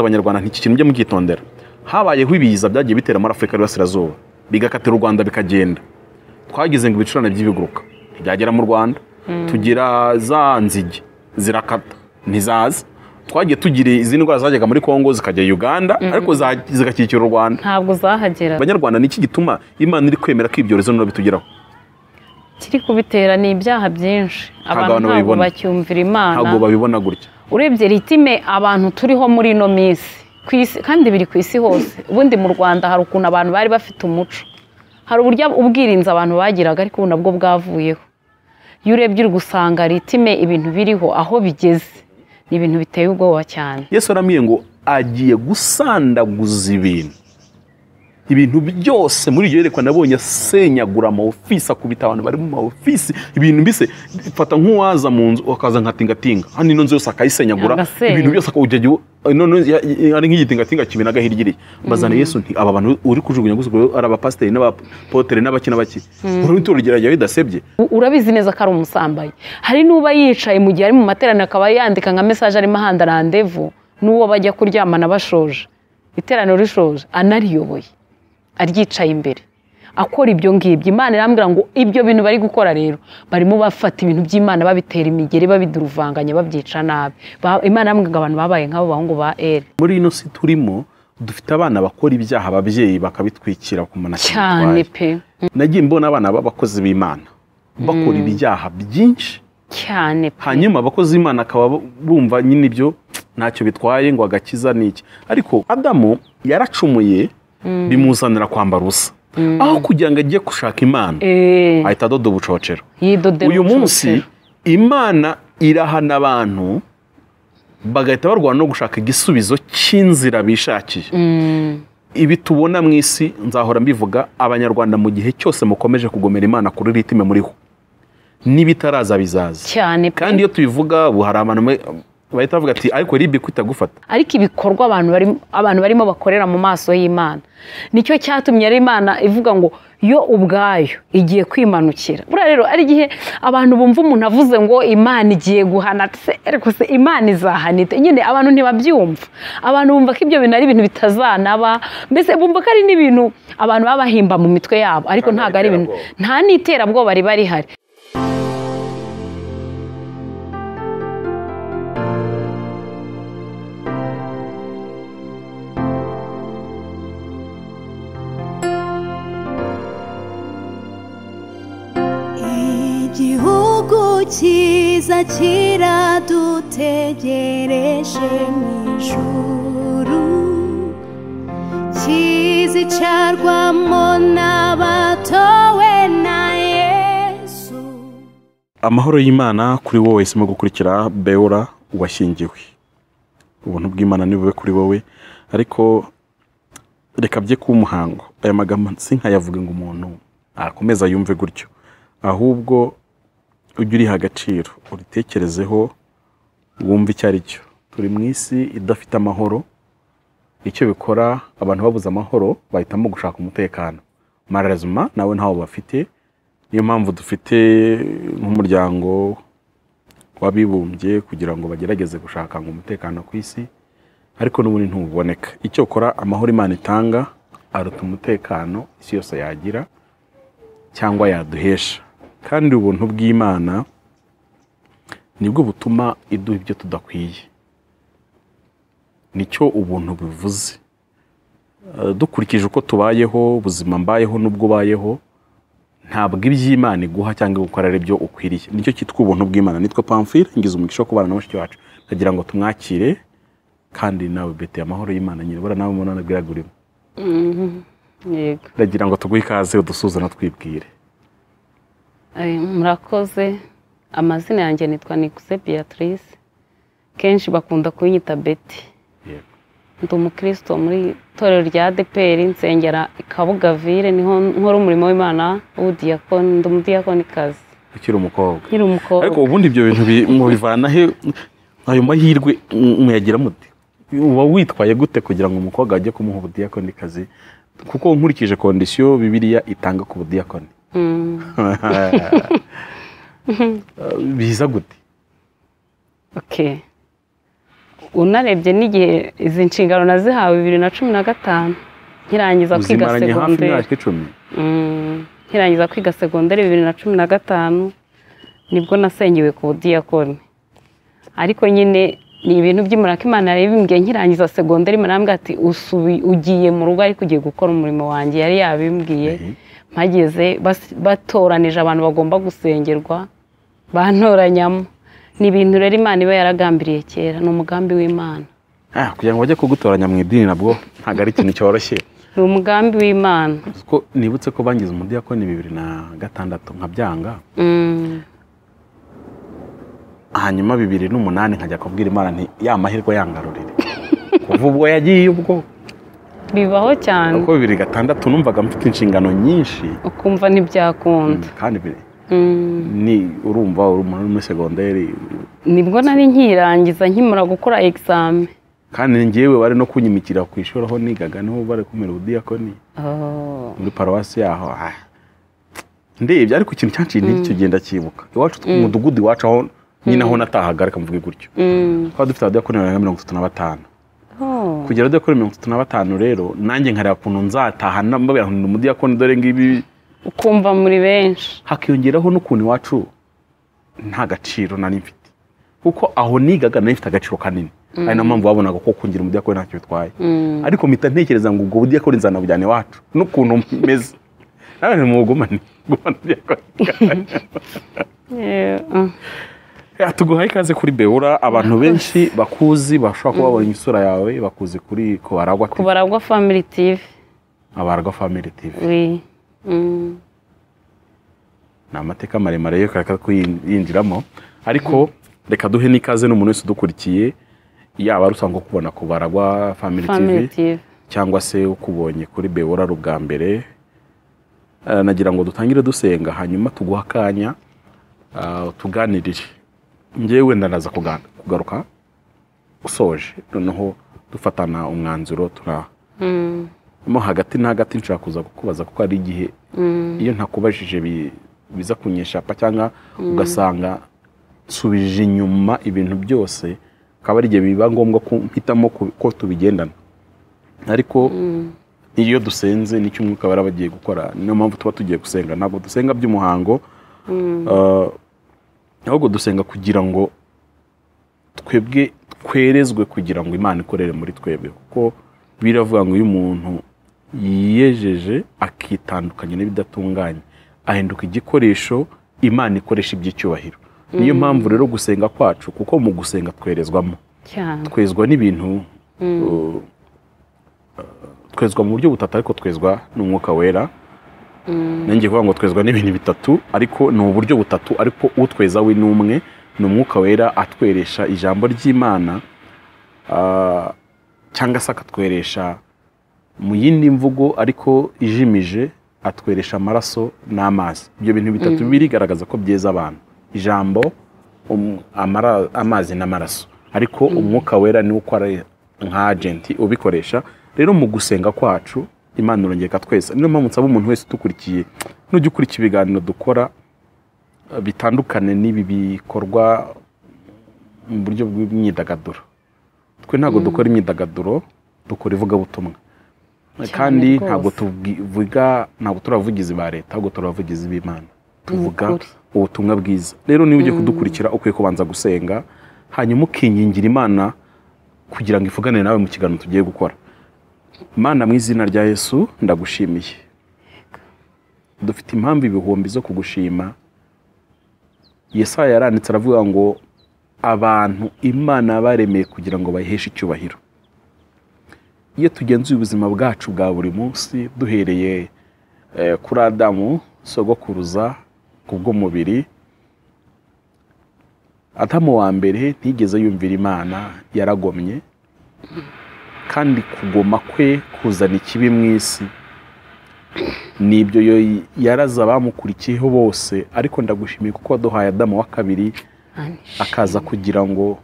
abanyarwanda nk'iki kintu mujye mugitondera habayeho ibiza byagiye bitera muri afurika y'uburasirazuba bigakatira u rwanda bikagenda twagize ngo ibicurane by'ibiguruka ntibyagera mu rwanda tugira za nzige zirakata ntizaza twagiye tugira izi ndwara zajyaga muri congo zikajya uganda ariko za- zigakikira u rwanda ntabwo zahagera abanyarwanda ni iki gituma imana iri kwemera ko ibyorezo nino bitugeraho kiri kubitera ni ibyaha byinshi abantu abantu ntabwo babibona. bacyumvira imana ntabwo babibona gutya urebye ritime abantu turiho muri ino minsi Ku isi- kandi biri ku isi hose ubundi mu rwanda hari ukuntu abantu bari bafite umuco hari uburyo ubwirinzi abantu bagiraga ariko ubu nabwo bwavuyeho iyo urebye uri gusanga ritime ibintu biriho aho bigeze ni ibintu biteye ubwoba cyane yesu aramubwiye ngo agiye gusandaguza ibintu ibintu byose muri iryo yerekwa nabonye asenyagura ama ofisi akubita abantu bari mu ma ofisi ibintu mbise fata nk'uwaza mu nzu akaza nka tingatinga hano ino nzu yose akayisenyagura Agasenya. ibintu byose akawujya none ya- ya- ari nk'igitingatinga kimenaga hirya iriya mbazana yesu nti aba bantu uri kujugunya gusa ubwo ari abapasiteri n'abapotere n'abaki n'abaki uri ituro ryarajya bidasebye U- urabizi neza ko ari umusambanyi hari n'uba yicaye mu gihe ari mu materaniro akaba yandika nka mesaje arimo ahanda randevu n'uwo bajya kuryamana bashoje iteraniro rishoje anariyoboye aryicaye imbere akora ibyo ngibyo imana irambwira ngo ibyo bintu bari gukora rero barimo bafata ibintu by'imana babitera imigeri babiduruvanganya babyica nabi Ba- imana irambwira ngo abantu babaye nk'abo bahungu ba eri muri ino si turimo dufite abana bakora ibyaha ababyeyi bakabitwikira ku muntu cyane pe nagiye mbona abana b'abakozi b'imana bakora ibyaha byinshi cyane pe hanyuma abakozi b'imana akaba bumva nyine ibyo ntacyo bitwaye ngo agakiza ni iki ariko adamu yaracumuye bimuzanira kwambara ubusa aho kugira ngo ajye gushaka imana Eh, ahita adoda ubucocero yidodera uyu munsi ubucocero. imana irahana abantu bagahita barwana no gushaka igisubizo cy'inzira bishakiye Mm, ibi tubona mu isi nzahora mbivuga abanyarwanda mu gihe cyose mukomeje kugomera imana kuri ritime muriho n'ibitaraza bizaza cyane pe kandi iyo tubivuga ubu hari abantu bamwe, um, bahita bavuga ati ariko ribi kwitagufata ariko ibikorwa abantu bari abantu barimo bakorera mu maso y'imana nicyo cyatumye rero imana ivuga ngo yo ubwayo igiye kwimanukira buriya rero ari igihe abantu bumva umuntu avuze ngo imana igiye guhana se ariko se imana izahana ite nyine abantu ntibabyumva abantu bumva ko ibyo bintu ari ibintu bitazanaba mbese bumva ko ari n'ibintu abantu baba bahimba mu mitwe yabo ariko Nta ntabwo ari ibintu nta n'iterabwoba riba rihari igihugu cyiza kiradutegereje mu ijuru kizicarwamo n'abatowe na yesu amahoro y'imana kuri wowe isimo gukurikira beora washyingiwe ubuntu bw'imana ni bube kuri wowe ariko reka bye kuba umuhango aya magambo sinkayavuge ngo umuntu akomeza yumve gutyo ahubwo ujye uriha agaciro uritekerezeho wumve icyo ari cyo turi mu isi idafite amahoro icyo bikora abantu babuze amahoro bahitamo gushaka umutekano marazima nawe ntawo bafite niyo mpamvu dufite nk'umuryango w'abibumbye kugira ngo bagerageze gushaka ngo umutekano ku isi ariko n'ubundi ntuboneka icyo ukora amahoro imana itanga aruta umutekano isi yose yagira cyangwa yaduhesha kandi ubuntu bw'imana nibwo butuma iduha ibyo tudakwiye nicyo ubuntu bivuze Eh, dukurikije uko tubayeho ubuzima mbayeho n'ubwo ubayeho ntabwo iby'imana iguha cyangwa igukora ari byo ukwiriye nicyo cyitwa ubuntu bw'imana nitwa pamfire ngize umugisha wo kubana na mushiki wacu ndagira ngo tumwakire kandi nawe bete amahoro y'imana nyine bura nawe umuntu anabwiraga urimo yego ndagira ngo tuguhe ikaze udusuze natwibwire Eh, murakoze amazina yanjye nitwa nikuze beatrice kenshi bakunda kunyita beti yego ndi umukristo muri itorero rya adeperi nsengera kabuga vire niho nkora umurimo w'imana w'ubudiyakoni ndi umudiyakonikazi ukiri umukobwa nkiri umukobwa ariko ubundi ibyo bintu bi- mubivana he ayo mahirwe mu- muyagira mute uba witwaye gute kugira ngo umukobwa ajye kumuha ubudiyakoni kazi kuko nkurikije kondisiyo bibiliya itanga ku budiyakoni Mm, biza gute okay. unarebye n'igihe izi nshingano nazihawe bibiri na cumi na gatanu nkirangiza kwiga uzimaranye hafi segonderi imyaka icumi Mm, nkirangiza kwiga segonderi bibiri na cumi na gatanu nibwo nasengewe ku budiyakoni ariko nyine ni ibintu by'imuraka imana yari ibimbwiye nkirangiza segonderi imana yambwiye ati usubi ugiye mu rugo ariko ugiye gukora umurimo wanjye yari yabimbwiye mpageze bas- batoranije abantu bagomba gusengerwa bantoranyamo ni ibintu rero imana iba yaragambiriye kera ni umugambi w'imana Ah, kugira ngo bajye kugutoranya mu idini nabwo ntabwo ari ikintu cyoroshye ni umugambi w'imana ko nibutse ko bangize umudiyakoni bibiri na gatandatu nkabyanga Mm. hanyuma bibiri n'umunani nkajya kubwira imana nti ya mahirwe yangarurire kuva ubwo yagiye ubwo bibaho cyane kuko bibiri gatandatu numvaga mfite inshingano nyinshi ukumva ntibyakunda kandi biri- Mm. ni urumva uri umuntu uri muri segonderi nibwo nari nkirangiza nkimara gukora egizame kandi njyewe bari no kunyimikira ku ishuri aho nigaga niho bari kumera ubudiyakoni muri paruwasi yaho ah. ndebye ariko ikintu cyanciye intege icyo gihe ndacyibuka iwacu ku mudugudu iwacu aho nyine aho natahaga reka mvuge gutyo Mm. twaba dufite abadiyakoni barenga mirongo itatu na batanu Oh. kugera dore kuri mirongo itatu na batanu rero nanjye nkareba ukuntu nzataha mbabwira ngo ni umudiyakoni dore ngibi ukumva muri benshi hakiyongeraho n'ukuntu iwacu nta gaciro nari mfite kuko aho nigaga nari mfite agaciro kanini ari nayo mpamvu babonaga ko kungira umudiyakoni ntacyo bitwaye Mm. ariko mpita ntekereza ngo ubwo budiyakoni nzanabujyana iwacu n'ukuntu meze nawe ni mugumane gumana udiyakoni Eh, ah. Ya, tuguhaye ikaze kuri beura abantu benshi bakuzi bashobora kuba babonye isura yawe bakuzi kuri kubaragwa TV. kubaragwa family tv abaragwa family tv Oui. Mm. ni amateka maremare yo kureka kuyinjiramo ariko reka duhe n'ikaze n'umuntu wese udukurikiye yaba ari usanzwe kubona ku baragwa family family tv tv cyangwa se ukubonye kuri bewora ari ubwa mbere Eh, nagira ngo dutangire dusenga hanyuma tuguha akanya ah, tuganirire ngewe wenda naza kuga- kugaruka usoje noneho dufatana umwanzuro turamo Mm. hagati na hagati nshaka kuza kukubaza kuko hari igihe Mm. iyo ntakubajije bi- biza kunyeshapa cyangwa ugasanga nsubije inyuma ibintu byose akaba ari igihe biba ngombwa ko mpitamo ku- ko tubigendana ariko iyo dusenze nicyo umwuka baba bagiye gukora niyo mpamvu tuba tugiye gusenga ntabwo dusenga by'umuhango Ah, ahubwo dusenga kugira ngo twebwe twerezwe kugira ngo imana ikorere muri twebwe kuko biravuga ngo iyo umuntu yiyejeje akitandukanya n'ibidatunganye ahinduka igikoresho imana ikoresha iby'icyubahiro niyo mpamvu rero gusenga kwacu kuko mu gusenga twerezwamo cyane twezwa n'ibintu uh, twezwa mu buryo butatu ariko twezwa n'umwuka wera nanjye kuvuga ngo twezwa n'ibintu bitatu ariko ni uburyo butatu ariko utweza we ni umwe ni umwuka wera atweresha ijambo ry'imana ah, cyangwa se akatweresha mu yindi mvugo ariko ijimije atweresha amaraso n'amazi ibyo bintu bitatu birigaragaza ko byeza abantu ijambo um- amara- amazi n'amaraso ariko umwuka wera niwo ukora nka agenti ubikoresha rero mu gusenga kwacu imana irongera twese niyo mpamvu nsaba umuntu wese udukurikiye nujya ukurikira ibiganiro dukora eh, bitandukane n'ibi bikorwa mu buryo bw'imyidagaduro twe ntabwo dukora imyidagaduro dukora ivugabutumwa kandi rwose. ntabwo tuvuga ntabwo turavugizi ba leta ahubwo turabavugizi b'imana tuvuga Nukuri. ubutumwa bwiza rero niba ugiye kudukurikira ukwiye kubanza gusenga hanyuma ukingingira imana kugira ngo ivuganire nawe mu kiganiro tugiye gukora mana mu izina rya yesu ndagushimiye dufite impamvu ibihumbi zo kugushima yesaya yaranditse aravuga ngo abantu imana baremeye kugira ngo bayiheshe icyubahiro iyo tugenzuye ubuzima bwacu bwa buri munsi duhereye eh, kuri adamu sogokuruza ku bw'umubiri adamu wa mbere ntigeze yumvira imana yaragomye kandi kugoma kwe kuzana ikibi mu isi nibyo yo- yaraza abamukurikiyeho bose ariko ndagushimiye kuko waduhaye adamu wa kabiri akaza kugira ngo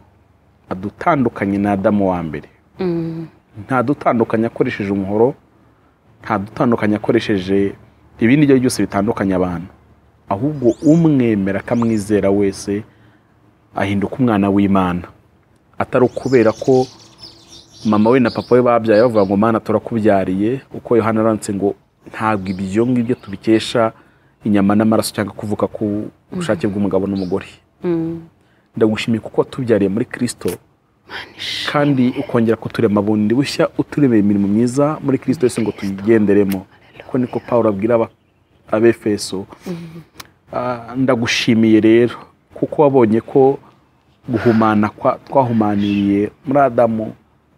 adutandukanye na adamu wa mbere Mm. ntadutandukanye akoresheje umuhoro ntadutandukanye akoresheje ibindi ibyo ari byo byose bitandukanya abantu ahubwo umwemera akamwizera wese ahinduka umwana w'imana atari ukubera ko mama we na papa we babyaye bavuga ngo mana turakubyariye uko yohana aranditse ngo ntabwo ibyo ngibyo tubikesha inyama n'amaraso cyangwa kuvuka ku bushake bw'umugabo n'umugore ndagushimiye kuko watubyariye muri kirisito kandi ukongera kuturema bundi bushya uturemeye imirimo myiza muri kirisito yose ngo tuyigenderemo ko niko paul abwira aba- abefeso Ah, ndagushimiye rero kuko wabonye ko guhumana kwa- twahumaniriye muri adamu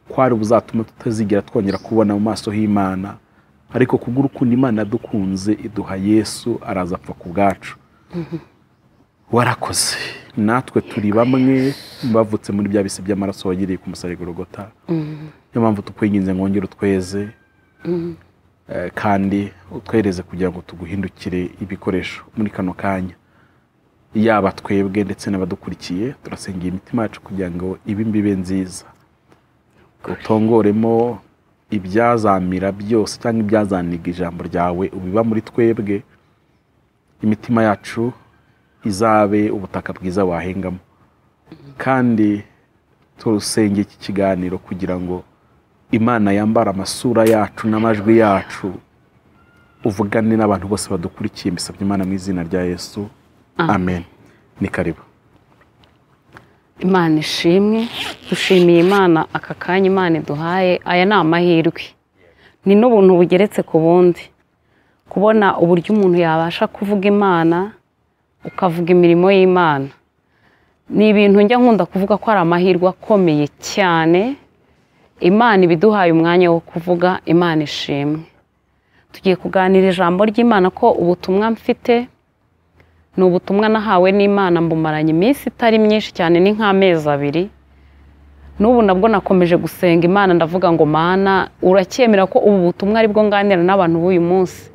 kwari buzatuma tutazigira twongera kubona mu maso h'imana ariko kubw'urukundo imana yadukunze iduha yesu araza apfa ku bwacu warakoze natwe turi bamwe bavutse muri bya bisi by'amaraso wagiriye ku musarigwa urugota niyo mpamvu tukwinginze ngongere utweze Eh, kandi utwereze kugira ngo tuguhindukire ibikoresho muri kano kanya yaba twebwe ndetse n'abadukurikiye turasengera imitima yacu kugira ngo ibe imbibe nziza utongoremo ibyazamira byose cyangwa ibyazaniga ijambo ryawe ubiba muri twebwe imitima yacu izabe ubutaka bwiza wahengamo kandi turusenge iki kiganiro kugira ngo imana yambara amasura yacu n'amajwi yacu uvugane n'abantu bose badukurikiye mbisabye imana mu izina rya yesu amen ni karibu imana ishimwe dushimiye imana aka kanya imana iduhaye aya ni amahirwe ni n'ubuntu bugeretse ku bundi kubona uburyo umuntu yabasha kuvuga imana ukavuga imirimo y'imana ni ibintu njya nkunda kuvuga ko ari amahirwe akomeye cyane imana ibiduhaye umwanya wo kuvuga imana ishimwe tugiye kuganira ijambo ry'imana ko ubutumwa mfite ni ubutumwa nahawe n'imana mbumaranye iminsi itari myinshi cyane ni nk'amezi abiri n'ubu nabwo nakomeje gusenga imana ndavuga ngo mana uracyemera ko ubu butumwa aribwo nganira n'abantu b'uyu munsi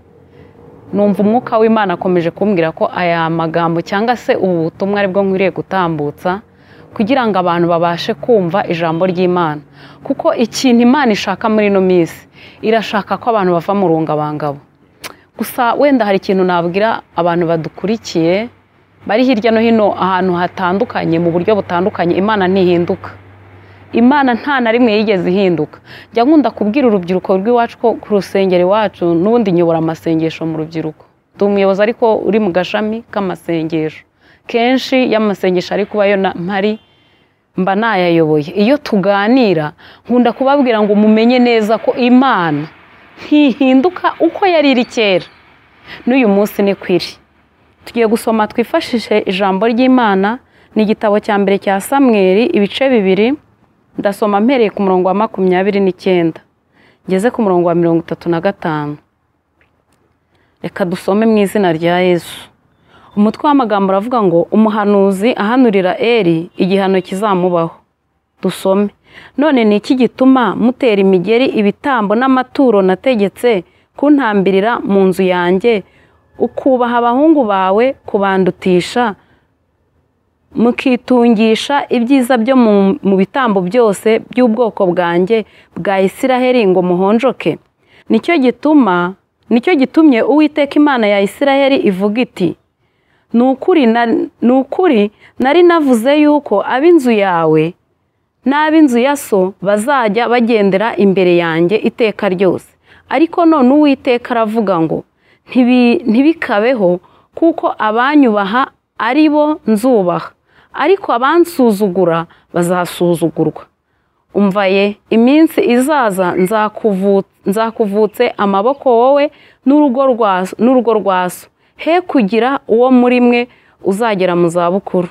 numva umwuka w'imana akomeje kumbwira ko aya magambo cyangwa se ubu butumwa aribwo nkwiriye gutambutsa kugira ngo abantu babashe kumva ijambo ry'imana kuko ikintu imana ishaka muri ino minsi irashaka ko abantu bava mu rungabangabo gusa wenda hari ikintu nabwira abantu badukurikiye bari hirya no hino ahantu hatandukanye mu buryo butandukanye imana ntihinduka imana nta na rimwe yigeze ihinduka njya nkunda kubwira urubyiruko rw'iwacu ko ku rusengero iwacu n'ubundi nyobora amasengesho mu rubyiruko ndi umuyobozi ariko uri mu gashami k'amasengesho kenshi y'amasengesho ari kuba yo na mpari mba nayayoboye iyo tuganira nkunda kubabwira ngo mumenye neza ko imana ntihinduka uko yari iri kera n'uyu munsi ni ko iri tugiye gusoma twifashishe ijambo ry'imana ni igitabo cya mbere cya samweri ibice bibiri ndasoma mpereye ku murongo wa makumyabiri n'icyenda ngeze ku murongo wa mirongo itatu na gatanu reka dusome mu izina rya yesu umutwe w'amagambo uravuga ngo umuhanuzi ahanurira eri igihano kizamubaho dusome none ni iki gituma mutera imigeri ibitambo n'amaturo nategetse kuntambirira mu nzu yanjye ukubaha abahungu bawe kubandutisha mukitungisha ibyiza byo mu- mu bitambo byose by'ubwoko bwanjye bwa isiraheli ngo muhonjoke nicyo gituma nicyo gitumye uwiteka imana ya isiraheli ivuga iti ni ukuri na- ni ukuri nari navuze yuko ab'inzu yawe n'ab'inzu ya so bazajya bagendera imbere yanjye iteka ryose ariko none uwiteka aravuga ngo "Ntibi- ntibikabeho kuko abanyubaha ari bo nzubaha ariko abansuzugura bazasuzugurwa umva ye iminsi izaza nzakuvu- nzakuvutse amaboko wowe n'urugo rwa so- n'urugo rwa so he kugira uwo muri mwe uzagera mu zabukuru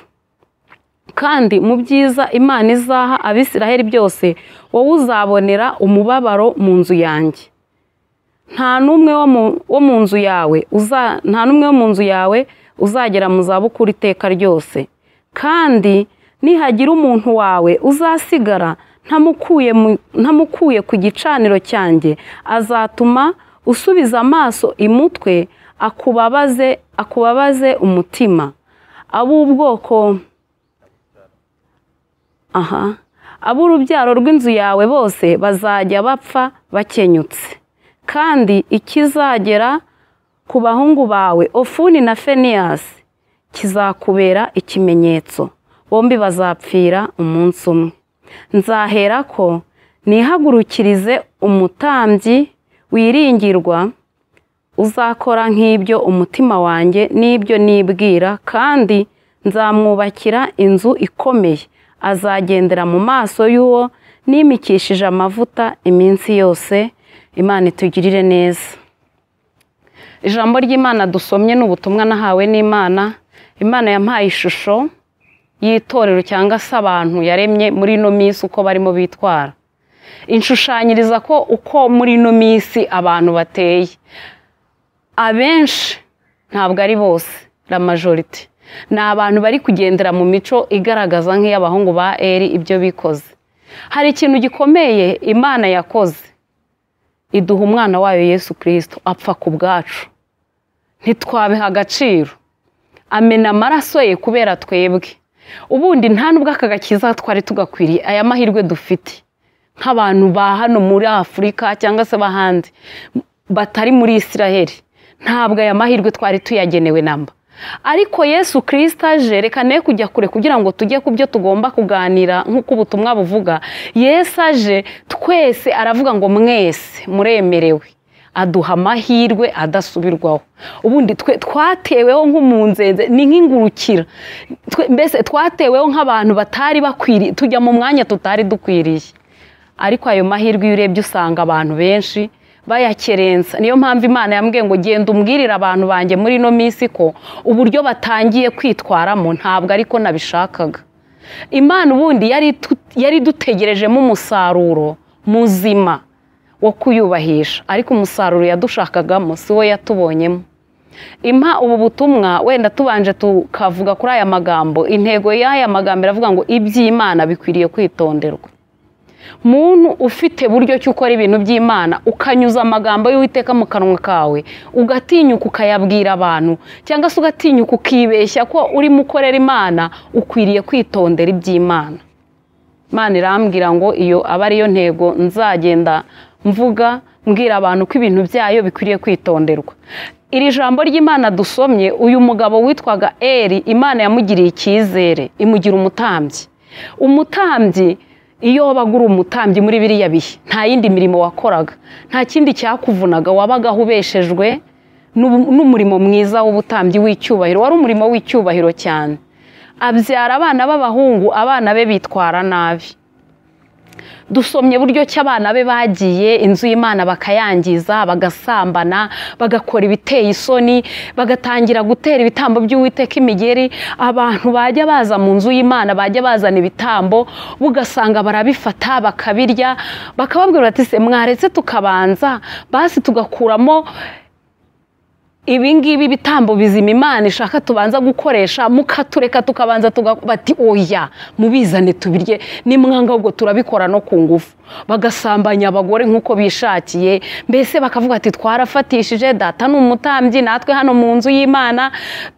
kandi mu byiza imana izaha abisiraheli byose wowe uzabonera umubabaro mu nzu yanjye nta n'umwe wo mu- wo mu nzu yawe uza- nta n'umwe wo mu nzu yawe uzagera mu zabukuru iteka ryose kandi nihagira umuntu wawe uzasigara ntamukuye mu- ntamukuye ku gicaniro cyanjye azatuma usubiza amaso imutwe akubabaze akubabaze umutima ab'ubwoko aha ab'urubyaro rw'inzu yawe bose bazajya bapfa bakenyutse kandi ikizagera ku bahungu bawe ofuni na feniyasi kizakubera ikimenyetso bombi bazapfira umunsi umwe nzahera ko nihagurukirize umutambyi wiringirwa uzakora nk'ibyo umutima wanjye n'ibyo nibwira kandi nzamwubakira inzu ikomeye azagendera mu maso y'uwo nimikishije amavuta iminsi yose imana itugirire neza ijambo ry'imana dusomye ni ubutumwa nahawe n'imana imana yampaye ishusho y'itorero cyangwa se abantu yaremye muri ino minsi uko barimo bitwara inshushanyiriza ko uko muri ino minsi abantu bateye abenshi ntabwo ari bose la majorite ni abantu bari kugendera mu mico igaragaza nk'iy'abahungu ba eri ibyo bikoze hari ikintu gikomeye imana yakoze iduha umwana wayo yesu kirisito apfa ku bwacu ntitwabeha agaciro amena amaraso ye kubera twebwe ubundi nta nubwo aka gakiza twari tugakwiriye aya mahirwe dufite nk'abantu ba hano muri afurika cyangwa se b'ahandi batari muri israheli ntabwo aya mahirwe twari tuyagenewe namba ariko yesu kirisita aje reka ne kujya kure kugira ngo tujye ku byo tugomba kuganira nk'uko ubutumwa buvuga yesu aje twese aravuga ngo mwese muremerewe aduha amahirwe adasubirwaho ubundi twe twateweho nk'umunzenze ni nk'ingurukira Twe- mbese twateweho nk'abantu batari bakwiriye tujya mu mwanya tutari dukwiriye ariko ayo mahirwe iyo urebye usanga abantu benshi bayakerensa niyo mpamvu imana yambwiye ngo genda umbwirire abantu banjye muri ino minsi ko uburyo batangiye kwitwaramo ntabwo ariko nabishakaga imana ubundi yari tu- yari dutegerejemo umusaruro muzima wo kuyubahisha ariko umusaruro yadushakagamo si wo yatubonyemo impa ubu butumwa wenda tubanje tukavuga kuri aya magambo intego y'aya magambo iravuga ngo iby'imana bikwiriye kwitonderwa muntu ufite buryo ki ukora ibintu by'imana ukanyuza amagambo y'uwiteka mu kanwa kawe ugatinyuka ukayabwira abantu cyangwa se ugatinyuka ukibeshya ko urimo ukorera imana ukwiriye kwitondera iby'imana imana irambwira ngo iyo aba ariyo ntego nzagenda mvuga mbwira abantu ko ibintu byayo bikwiriye kwitonderwa iri jambo ry'imana dusomye uyu mugabo witwaga eri imana yamugiriye icyizere imugira umutambyi umutambyi iyo wabaga uri umutambyi muri biriya bihe nta yindi mirimo wakoraga nta kindi cyakuvunaga wabagaho ubeshejwe n'ubu- n'umurimo mwiza w'ubutambyi w'icyubahiro wari umurimo w'icyubahiro cyane abyara abana b'abahungu abana be bitwara nabi dusomye buryo ki abana be bagiye inzu y'imana bakayangiza bagasambana bagakora ibiteye isoni bagatangira gutera ibitambo by'uwiteka imigeri abantu bajya baza mu nzu y'imana bajya bazana ibitambo ugasanga barabifata bakabirya bakababwira bati se mwaretse tukabanza basi tugakuramo ibingibi bitambo bizima imana ishaka tubanza gukoresha mukatureka tukabanza tuga- bati oya mubizane tubirye nimwanga ahubwo turabikora no ku ngufu bagasambanya abagore nk'uko bishakiye mbese bakavuga ati twarafatishije data ni umutambyi natwe hano mu nzu y'imana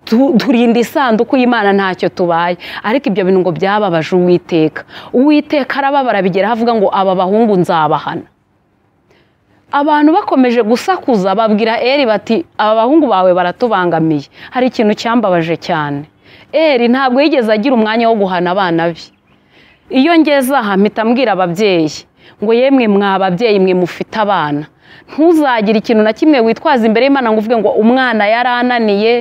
tu- turinda isanduku y'imana ntacyo tubaye ariko ibyo bintu ngo byababaje uwiteka uwiteka arababara bigera avuga ngo aba bahungu nzabahana abantu bakomeje gusakuza babwira eri bati aba bahungu bawe baratubangamiye hari ikintu cyambabaje cyane eri ntabwo yigeze agira umwanya wo guhana abana be iyo ngeze aha mpita mbwira ababyeyi ngo yemwe mwa babyeyi mwe mufite abana ntuzagire ikintu na kimwe witwaza imbere y'imana ngo uvuge ngo umwana yarananiye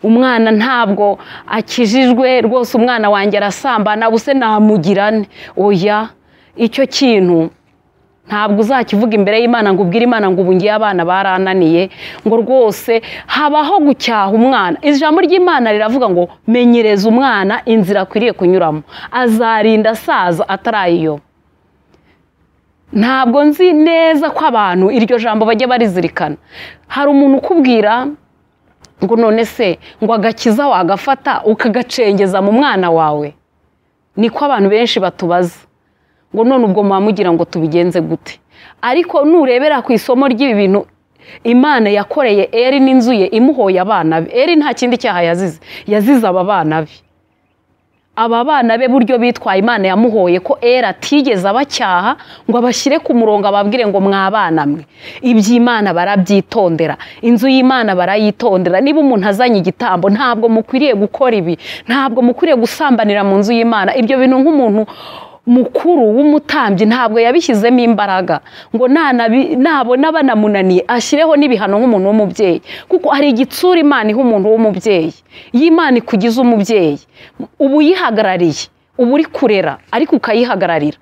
umwana ntabwo akijijwe rwose umwana wanjye arasambana ubuse namugirane oya icyo kintu ntabwo uzakivuga imbere y'imana ngo ubwire imana ngo ubu ngiye abana barananiye ngo rwose habaho gucyaha umwana ijambo ry'imana riravuga ngo menyereza umwana inzira akwiriye kunyuramo azarinda asaza atarayiyoba ntabwo nzi neza ko abantu iryo jambo bajya barizirikana hari umuntu ukubwira ngo none se ngo agakiza wagafata ukagacengeza mu mwana wawe niko abantu benshi batubaza ngo none ubwo mwamugira ngo tubigenze gute ariko nurebera ku isomo ry'ibi bintu imana yakoreye eri n'inzu ye imuhoye abana be eri nta kindi cyaha yazize yazize aba bana be aba bana be buryo bitwaye imana yamuhoye ko era atigeze abacyaha ngo abashyire ku murongo ababwire ngo mwabana mwe iby'imana barabyitondera inzu y'imana barayitondera niba umuntu azanye igitambo ntabwo mukwiriye gukora ibi ntabwo mukwiriye gusambanira mu nzu y'imana ibyo bintu nk'umuntu mukuru w'umutambyi ntabwo yabishyizemo imbaraga ngo nanabi- nabona banamunaniye ashyireho n'ibihano nk'umuntu w'umubyeyi kuko hari igitsura imana iha umuntu w'umubyeyi iyo imana ikugize umubyeyi uba uyihagarariye uba uri kurera ariko ukayihagararira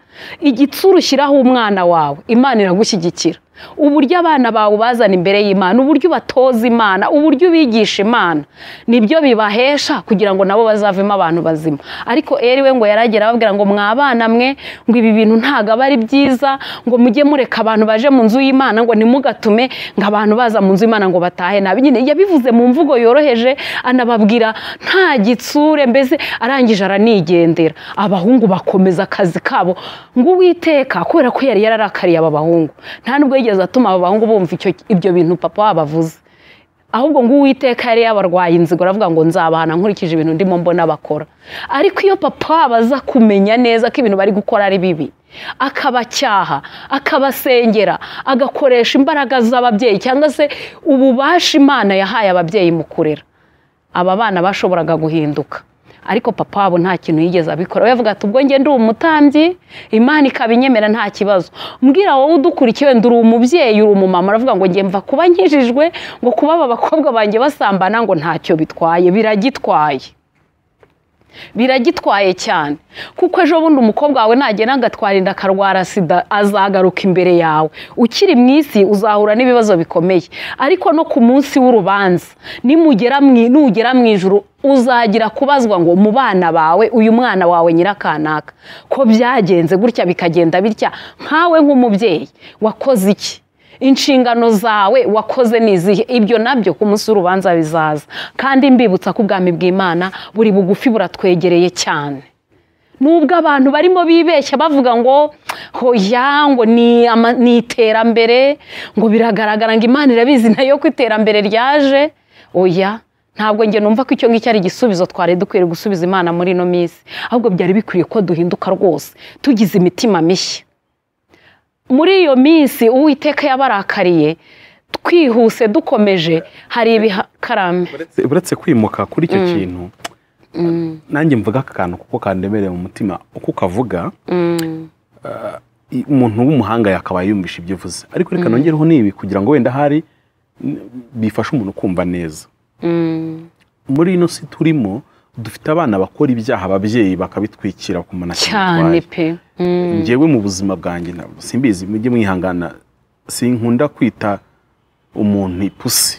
igitsura ushyiraho umwana wawe imana iragushyigikira uburyo abana bawe ubazana imbere y'imana uburyo ubatoza imana uburyo ubigisha imana nibyo bibahesha kugira ngo nabo bazavemo abantu bazima ariko eri we ngo yaragera ababwira ngo mwabana mwe ngo ibi bintu ntabwo aba ari byiza ngo mujye mureka abantu baje mu nzu y'imana ngo nimugatume ngo abantu baza mu nzu y'imana ngo batahe nabi nyine yabivuze mu mvugo yoroheje anababwira nta gitsure mbese arangije aranigendera abahungu bakomeza akazi kabo ngo uwiteka kubera ko yari yararakariye aba bahungu nta nubwo yigeze atuma aba bahungu bumva icyo- ibyo bintu papa wabo avuze ahubwo ngo uwiteka yari yabarwaye inzigo aravuga ngo nzabahana nkurikije ibintu ndimo mbona bakora ariko iyo papa wabo aza kumenya neza ko ibintu bari gukora ari bibi akabacyaha akabasengera agakoresha imbaraga z'ababyeyi cyangwa se ububasha imana yahaye ababyeyi mu kurera aba bana bashoboraga guhinduka ariko papa wabo nta kintu yigeze abikora we yavuga ati ubwo njye ndi umutambyi imana ikaba inyemera nta kibazo mbwira wowe udukurikiye wenda uri umubyeyi uri umumama uravuga ngo njye mva kuba nkijijwe ngo kuba aba bakobwa banjye basambana ngo ntacyo bitwaye biragitwaye biragitwaye cyane kuko ejo bundi umukobwa wawe nagenda agatwara inda akarwara sida azagaruka imbere yawe ukiri mu isi uzahura n'ibibazo bikomeye ariko no ku munsi w'urubanza nimugera mu i- nugera mu ijuru uzagira kubazwa ngo mu bana bawe uyu mwana wawe nyirakanaka ko byagenze gutya bikagenda bitya nkawe nk'umubyeyi wakoze iki inshingano zawe wakoze ni izihe ibyo nabyo ku munsi w'urubanza bizaza kandi mbibutsa ko ubwami bw'imana buri bugufi buratwegereye cyane nubwo abantu barimo bibeshya bavuga ngo hoya ngo ni ama- ni iterambere ngo biragaragara ngo imana irabizi nayo ko iterambere ryaje oya ntabwo njye numva ko icyo ngicyo ari igisubizo twari dukwiye gusubiza imana muri ino minsi ahubwo byari bikwiye ko duhinduka rwose tugize imitima mishya muri iyo minsi uwiteka yabarakariye twihuse dukomeje hari ibihakarame uretse- uretse kwimuka kuri icyo kintu nanjye mvuga aka kantu kuko kandemereye mu mutima uko ukavuga i- umuntu w'umuhanga yakabaye yumvisha ibyo uvuze ariko reka nongereho n'ibi kugira ngo wenda hari n- bifashe umuntu kumva neza muri ino si turimo dufite abana bakora ibyaha ababyeyi bakabitwikira ku muntu cyane pe Mm. njyewe mu buzima bwanjye ntabwo simbizi mujye mwihangana sinkunda kwita umuntu ipusi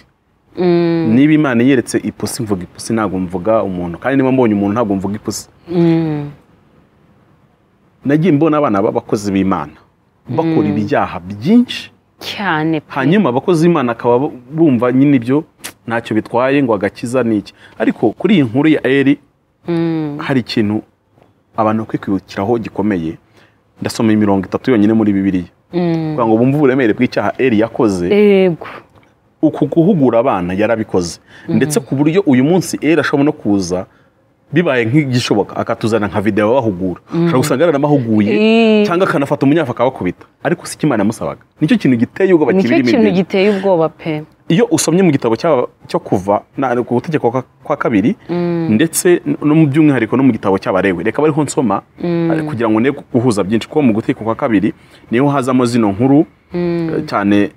niba imana yeretse ipusi mvuga ipusi ntabwo mvuga umuntu kandi niba mbonye umuntu ntabwo mvuga ipusi Mm. nagiye mbona abana b'abakozi b'imana bakora ibyaha byinshi cyane pe hanyuma abakozi b'imana akaba bumva nyine ibyo ntacyo bitwaye ngo agakiza ni iki ariko kuri iyi nkuru ya eri hari ikintu abantu bakwiye kwibukiraho gikomeye ndasoma imirongo itatu yonyine muri bibiriya kugira ngo bumve uburemere bw'icyaha eri yakoze yego uku guhugura abana yarabikoze ndetse ku buryo uyu munsi eri ashobora no kuza bibaye nk'igishoboka akatuzana nka videwo abahugura ushobora gusanga yaranamahuguye Eh. cyangwa akanafata umunyafu akabakubita ariko si imana yamusabaga nicyo kintu giteye ubwoba nicyo kibiri mu kintu imbere. giteye ubwoba pe iyo usomye mu gitabo cy'aba- cyo kuva na- ku butegeko kwa- kwa kabiri ndetse no mu by'umwihariko no mu gitabo cy'abarewe reka bariho nsoma ariko kugira ngo ne guhuza byinshi kuko mu gutegeko kwa kabiri niho hazamo zino nkuru eh, cyane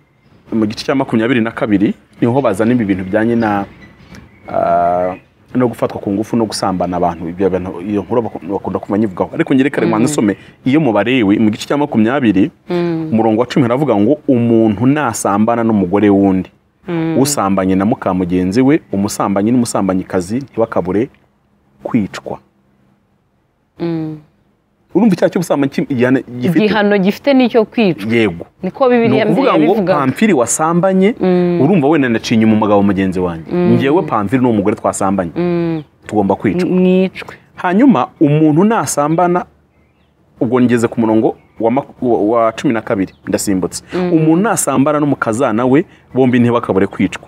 mu gice cya makumyabiri na kabiri niho bazana ibi bintu bijyanye na ah, no gufatwa ku ngufu no gusambana abantu ibyo bintu iyo nkuru bak- bakunda kumva nyivugaho ariko ngere kare mwanze usome iyo mu barewe mu gice cya makumyabiri umurongo wa cumi haravuga ngo umuntu nasambana n'umugore wundi usambanye na muka mugenzi we umusambanyi n'umusambanyikazi ntibakabure kwicwa urumva icyaha cy'ubusambanyi ki- igihano gifite igihano gifite n'icyo kwicwa yego niko bibiriya ni ukuvuga ngo bivuga pamfiri wasambanye urumva wenda naciye inyuma umugabo mugenzi wanjye ngewe pamfiri n'umugore twasambanye tugomba kwicwa mwicwe hanyuma umuntu nasambana ubwo ngeze ku murongo wa, mak- wa- wa cumi na kabiri ndasimbutse umuntu nasambana n'umukazana we bombi ntibakabure kwicwa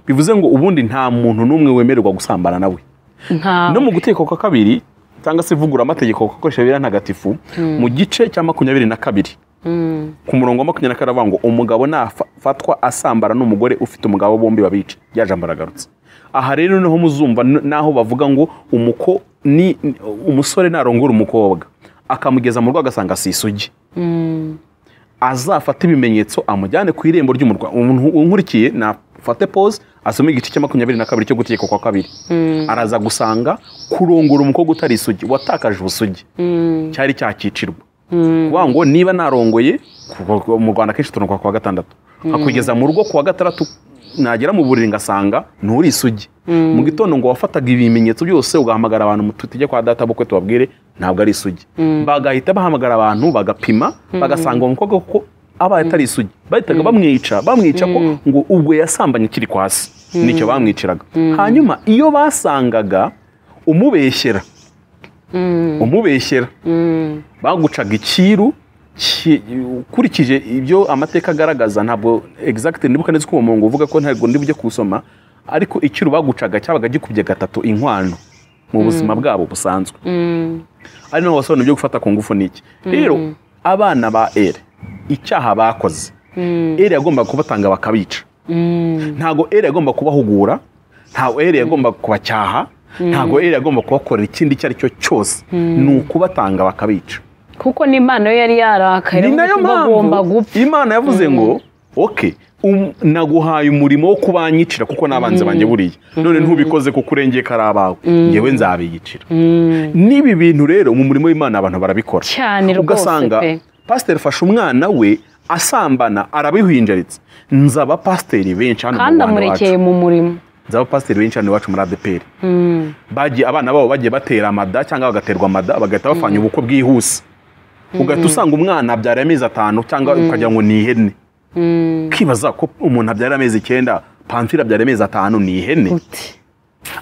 bivuze ngo ubundi nta muntu n'umwe wemererwa gusambana nawe nta no mu gutegeko kwa kabiri cyangwa se ivugura amategeko akoresha bibiliya ntagatifu mu gice cya makumyabiri na kabiri ku murongo wa makumyabiri na kabiri aravuga ngo umugabo nafatwa asambana n'umugore ufite umugabo bombi babica rya jambo aragarutse aha rero niho muzumva n- naho bavuga ngo umuko ni umusore narongora umukobwa akamugeza mu rugo agasanga si isugi azafate ibimenyetso amujyane ku irembo ry'umurwa umuntu unkurikiye nafate pose asome igice cya makumyabiri na kabiri cyo gutegekwa kwa kabiri araza gusanga kurongora umukobwa utari isugi watakaje ubusugi cyari cyakicirwa kuvuga ngo niba narongoye ku- ku- mu rwanda akenshi turongwa ku wa gatandatu akugeza mu rugo ku wa gatandatu nagera mu buriri ngasanga nturi isugi mu gitondo ngo wafataga ibimenyetso byose ugahamagara abantu tujye kwa data bukwe tubabwire ntabwo ari isugi bagahita bahamagara abantu bagapima bagasanga uwo mukobwa ko abaye atari isugi bahitaga bamwica bamwica ko ngo ubwo yasambanye ukiri kwasi nicyo bamwiciraga hanyuma iyo basangaga umubeshyera umubeshyera bagucaga icyiru ki- ukurikije ibyo amateka agaragaza ntabwo exact ndibuka neza uko uwo murongo uvuga ko ntabwo ndi bujye kuwusoma ariko icyiru bagucaga cyabaga gikubye gatatu inkwano mu buzima bwabo busanzwe ari naho wasobanura ibyo gufata ku ngufu ni iki rero abana ba ere icyaha bakoze ere yagombaga kubatanga bakabica ntago eri agomba kubahugura ntago eri agomba kubacyaha ntago eri agomba kubakorera ikindi icyo ari cyo cyose ni ukubatanga bakabica kuko n'imana yo yari yarakaye ni nayo bavuga ngo bagomba mpamvu gupfa imana yavuze ngo oke um- naguhaye umurimo wo kubanyicira kuko n'abanzi banjye buriya none ntubikoze kuko urengeye ko ari abawe ngewe nzabiyicira n'ibi bintu rero mu murimo w'imana abantu barabikora Cyane rwose ugasanga pe. pasiteri fasha umwana we asambana arabihinjaritse nzaba pasiteri benshi hano mu kandi Rwanda iwacu. amurekeye mu murimo zaba pasiteri benshi hano iwacu muri adeperi bagiye abana babo bagiye batera amada cyangwa bagaterwa amada bagahita bapfanya ubukwe bwihuse ugahita usanga umwana abyara amezi atanu cyangwa ukagira ngo ni ihene ukibaza ko umuntu abyara amezi icyenda pansira abyara amezi atanu ni ihene uti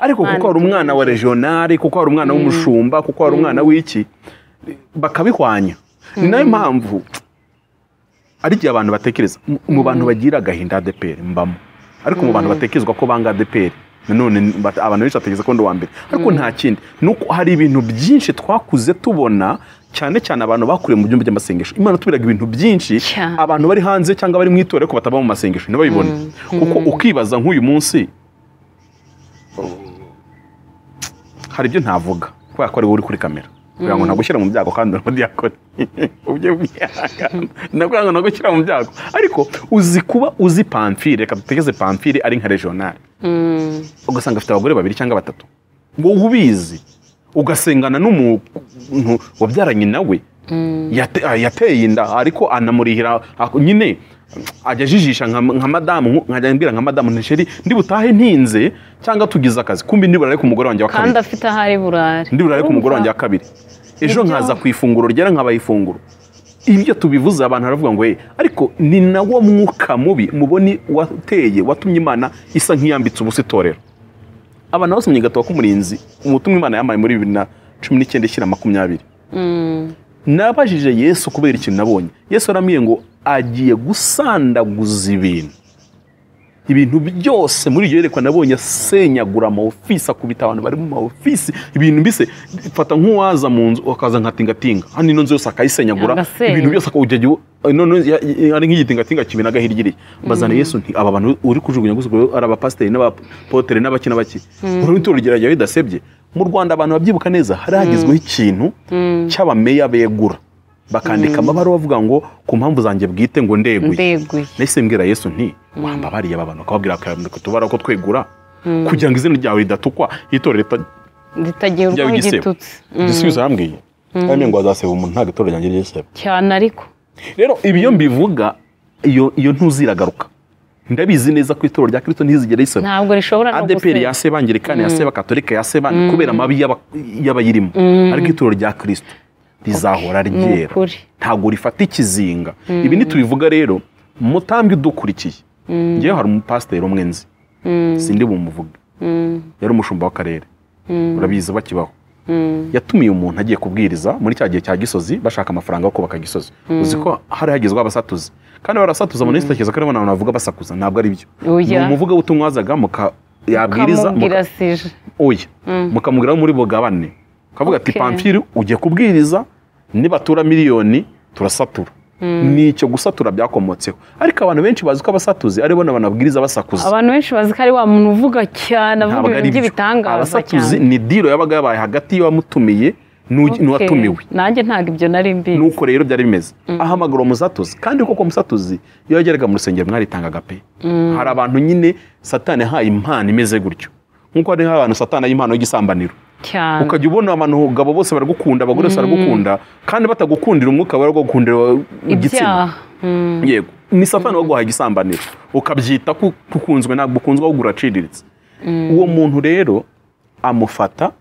ariko kuko hari umwana wa regionari kuko hari umwana w'umushumba kuko hari umwana w'iki bakabihwanya ni nayo mpamvu ari igihe abantu batekereza mu- mu bantu bagira agahinda adeperi mbamo ariko mu bantu batekerezwa ko banga adeperi nanone ni- bat- abantu benshi batekereza ko ndi uwa mbere ariko nta kindi ni uko hari ibintu byinshi twakuze tubona cyane cyane abantu bakuriye mu byumba by'amasengesho imana tubiraga ibintu byinshi Cyane. abantu bari hanze cyangwa bari mu itorero ariko bataba mu masengesho ntibabibone kuko ukibaza nk'uyu munsi hari ibyo ntavuga kubera ko ari wowe uri kuri kamera kugira ngo ntagushyira mu byago kandi uri umudiyakoni ubyo byihangana ndakugira ngo ntagushyira mu byago ariko uzi kuba uzi pamfire reka dutegeze pamfire ari nka regionali ugasanga afite abagore babiri cyangwa batatu ngo ubizi ugasengana n'umuntu wabyaranye nawe yate- ah, yateye inda ariko anamurihira ako- nyine ajya ajijisha nka nka madamu nku- nkajya mbwira nka madamu ntisheri ndibutahe ntinze cyangwa tugize akazi kumbi ndibura ariko umugore wanjye wa kandi kabiri afite aho ari burare ndibura ariko umugore wanjye wa kabiri ejo nkaza ku ifunguro ryera nkabaha ifunguro ibyo tubivuze abantu baravuga ngo "Hey, ariko ni nawo mwuka mubi muboni wateye watumye imana isa nk'iyambitse ubusa itorero abantu basomye gatabo k'umurinzi ubutumwa imana yambaye muri bibiri na cumi n'icyenda ishyira makumyabiri nabajije yesu kubera ikintu nabonye yesu arambwiye ngo agiye gusandaguza ibintu ibintu byose muri iryo yerekwa nabonye asenyagura amawofisi akubita abantu bari mu mawofisi ibintu mbise fata nk'uwaza mu nzu akaza nka tingatinga hano ino nzu yose akayisenyagura Agasenya. ibintu byose akawujya none ya- ya- ari nk'igitingatinga kimenaga hirya bazana yesu nti aba bantu uri kujugunya gusa ubwo ari abapasiteri n'abapotere n'abaki n'abaki uru ni urugero ryawe ridasebye mu rwanda abantu babyibuka neza hari hagezweho ikintu cy'abameya begura bakandika amabaruwa avuga ngo ku mpamvu zanjye bwite ngo ndeguye ndeguye nahise mbwira yesu nti wamba bariya aba bantu akababwira akareka tubara ko twegura kugira ngo izina ryawe ridatukwa itorero rita- ritagira ryawe urwaho igisebo igitutsi igisubizo yambwiye kandi ngo azaseba umuntu ntabwo itorero ryanjye ryiseba cyane ariko rero ibyo mbivuga iyo iyo ntuziragaruka ndabizi neza ko itorero rya kirisito ntizigera riseba ntabwo rishobora no adeperi gusenya. yaseba angirikani yaseba katolika yaseba kubera amabi y'aba- y'abayirimo ariko itorero rya kirisito rizahora ni ryera ukuri ntabwo rifata ikizinga ibi ntitubivuga rero mutambi udukurikiye ngewe hari umupasiteri umwe nzi sindi bumuvuge yari umushumba w'akarere urabizi bakibaho yatumiye umuntu agiye kubwiriza muri cya gihe cya gisozi bashaka amafaranga yo kubaka gisozi uzi ko hari hagezweho abasatuzi kandi barasatuza umuntu wese atekereza ko aribo abantu bavuga basakuza ntabwo ari byo Oya. ni umuvugabutumwa wazaga muka yabwiriza kamubwira muka- sije oya mukamubwira muri bugabane ukavuga ati Okay. pamfiri ujye kubwiriza nibatura miliyoni turasatura ni icyo gusatura byakomotseho ariko abantu benshi bazi ko abasatuzi ari bo banabwiriza basakuza abantu benshi bazi ko ari wa muntu uvuga cyane avuga ntabwo ari ibintu byo by'ibitangaza abasatuzi cyane ni diro yabaga yabaye hagati y'uwamutumiye n'u- Okay. n'uwatumiwe nanjye ntabwo ibyo nari mbizi nuko rero byari bimeze ahamagara umusatuzi kandi koko umusatuzi iyo yageraga mu rusengero mwaritangaga pe hari abantu nyine satani yahaye impano imeze gutyo nk'uko hari nk'abantu satani ahaye impano y'igisambaniro cyane ukajya ubona abantu abagabo bose baragukunda abagore bose baragukunda kandi batagukundira umwuka baragukundira igitsina ibyaha Mm. yego ni satani waguhaye igisambaniro ukabyita ko ukunzwe ntabwo ukunzwe ahubwo uraciriritse uwo muntu rero amufata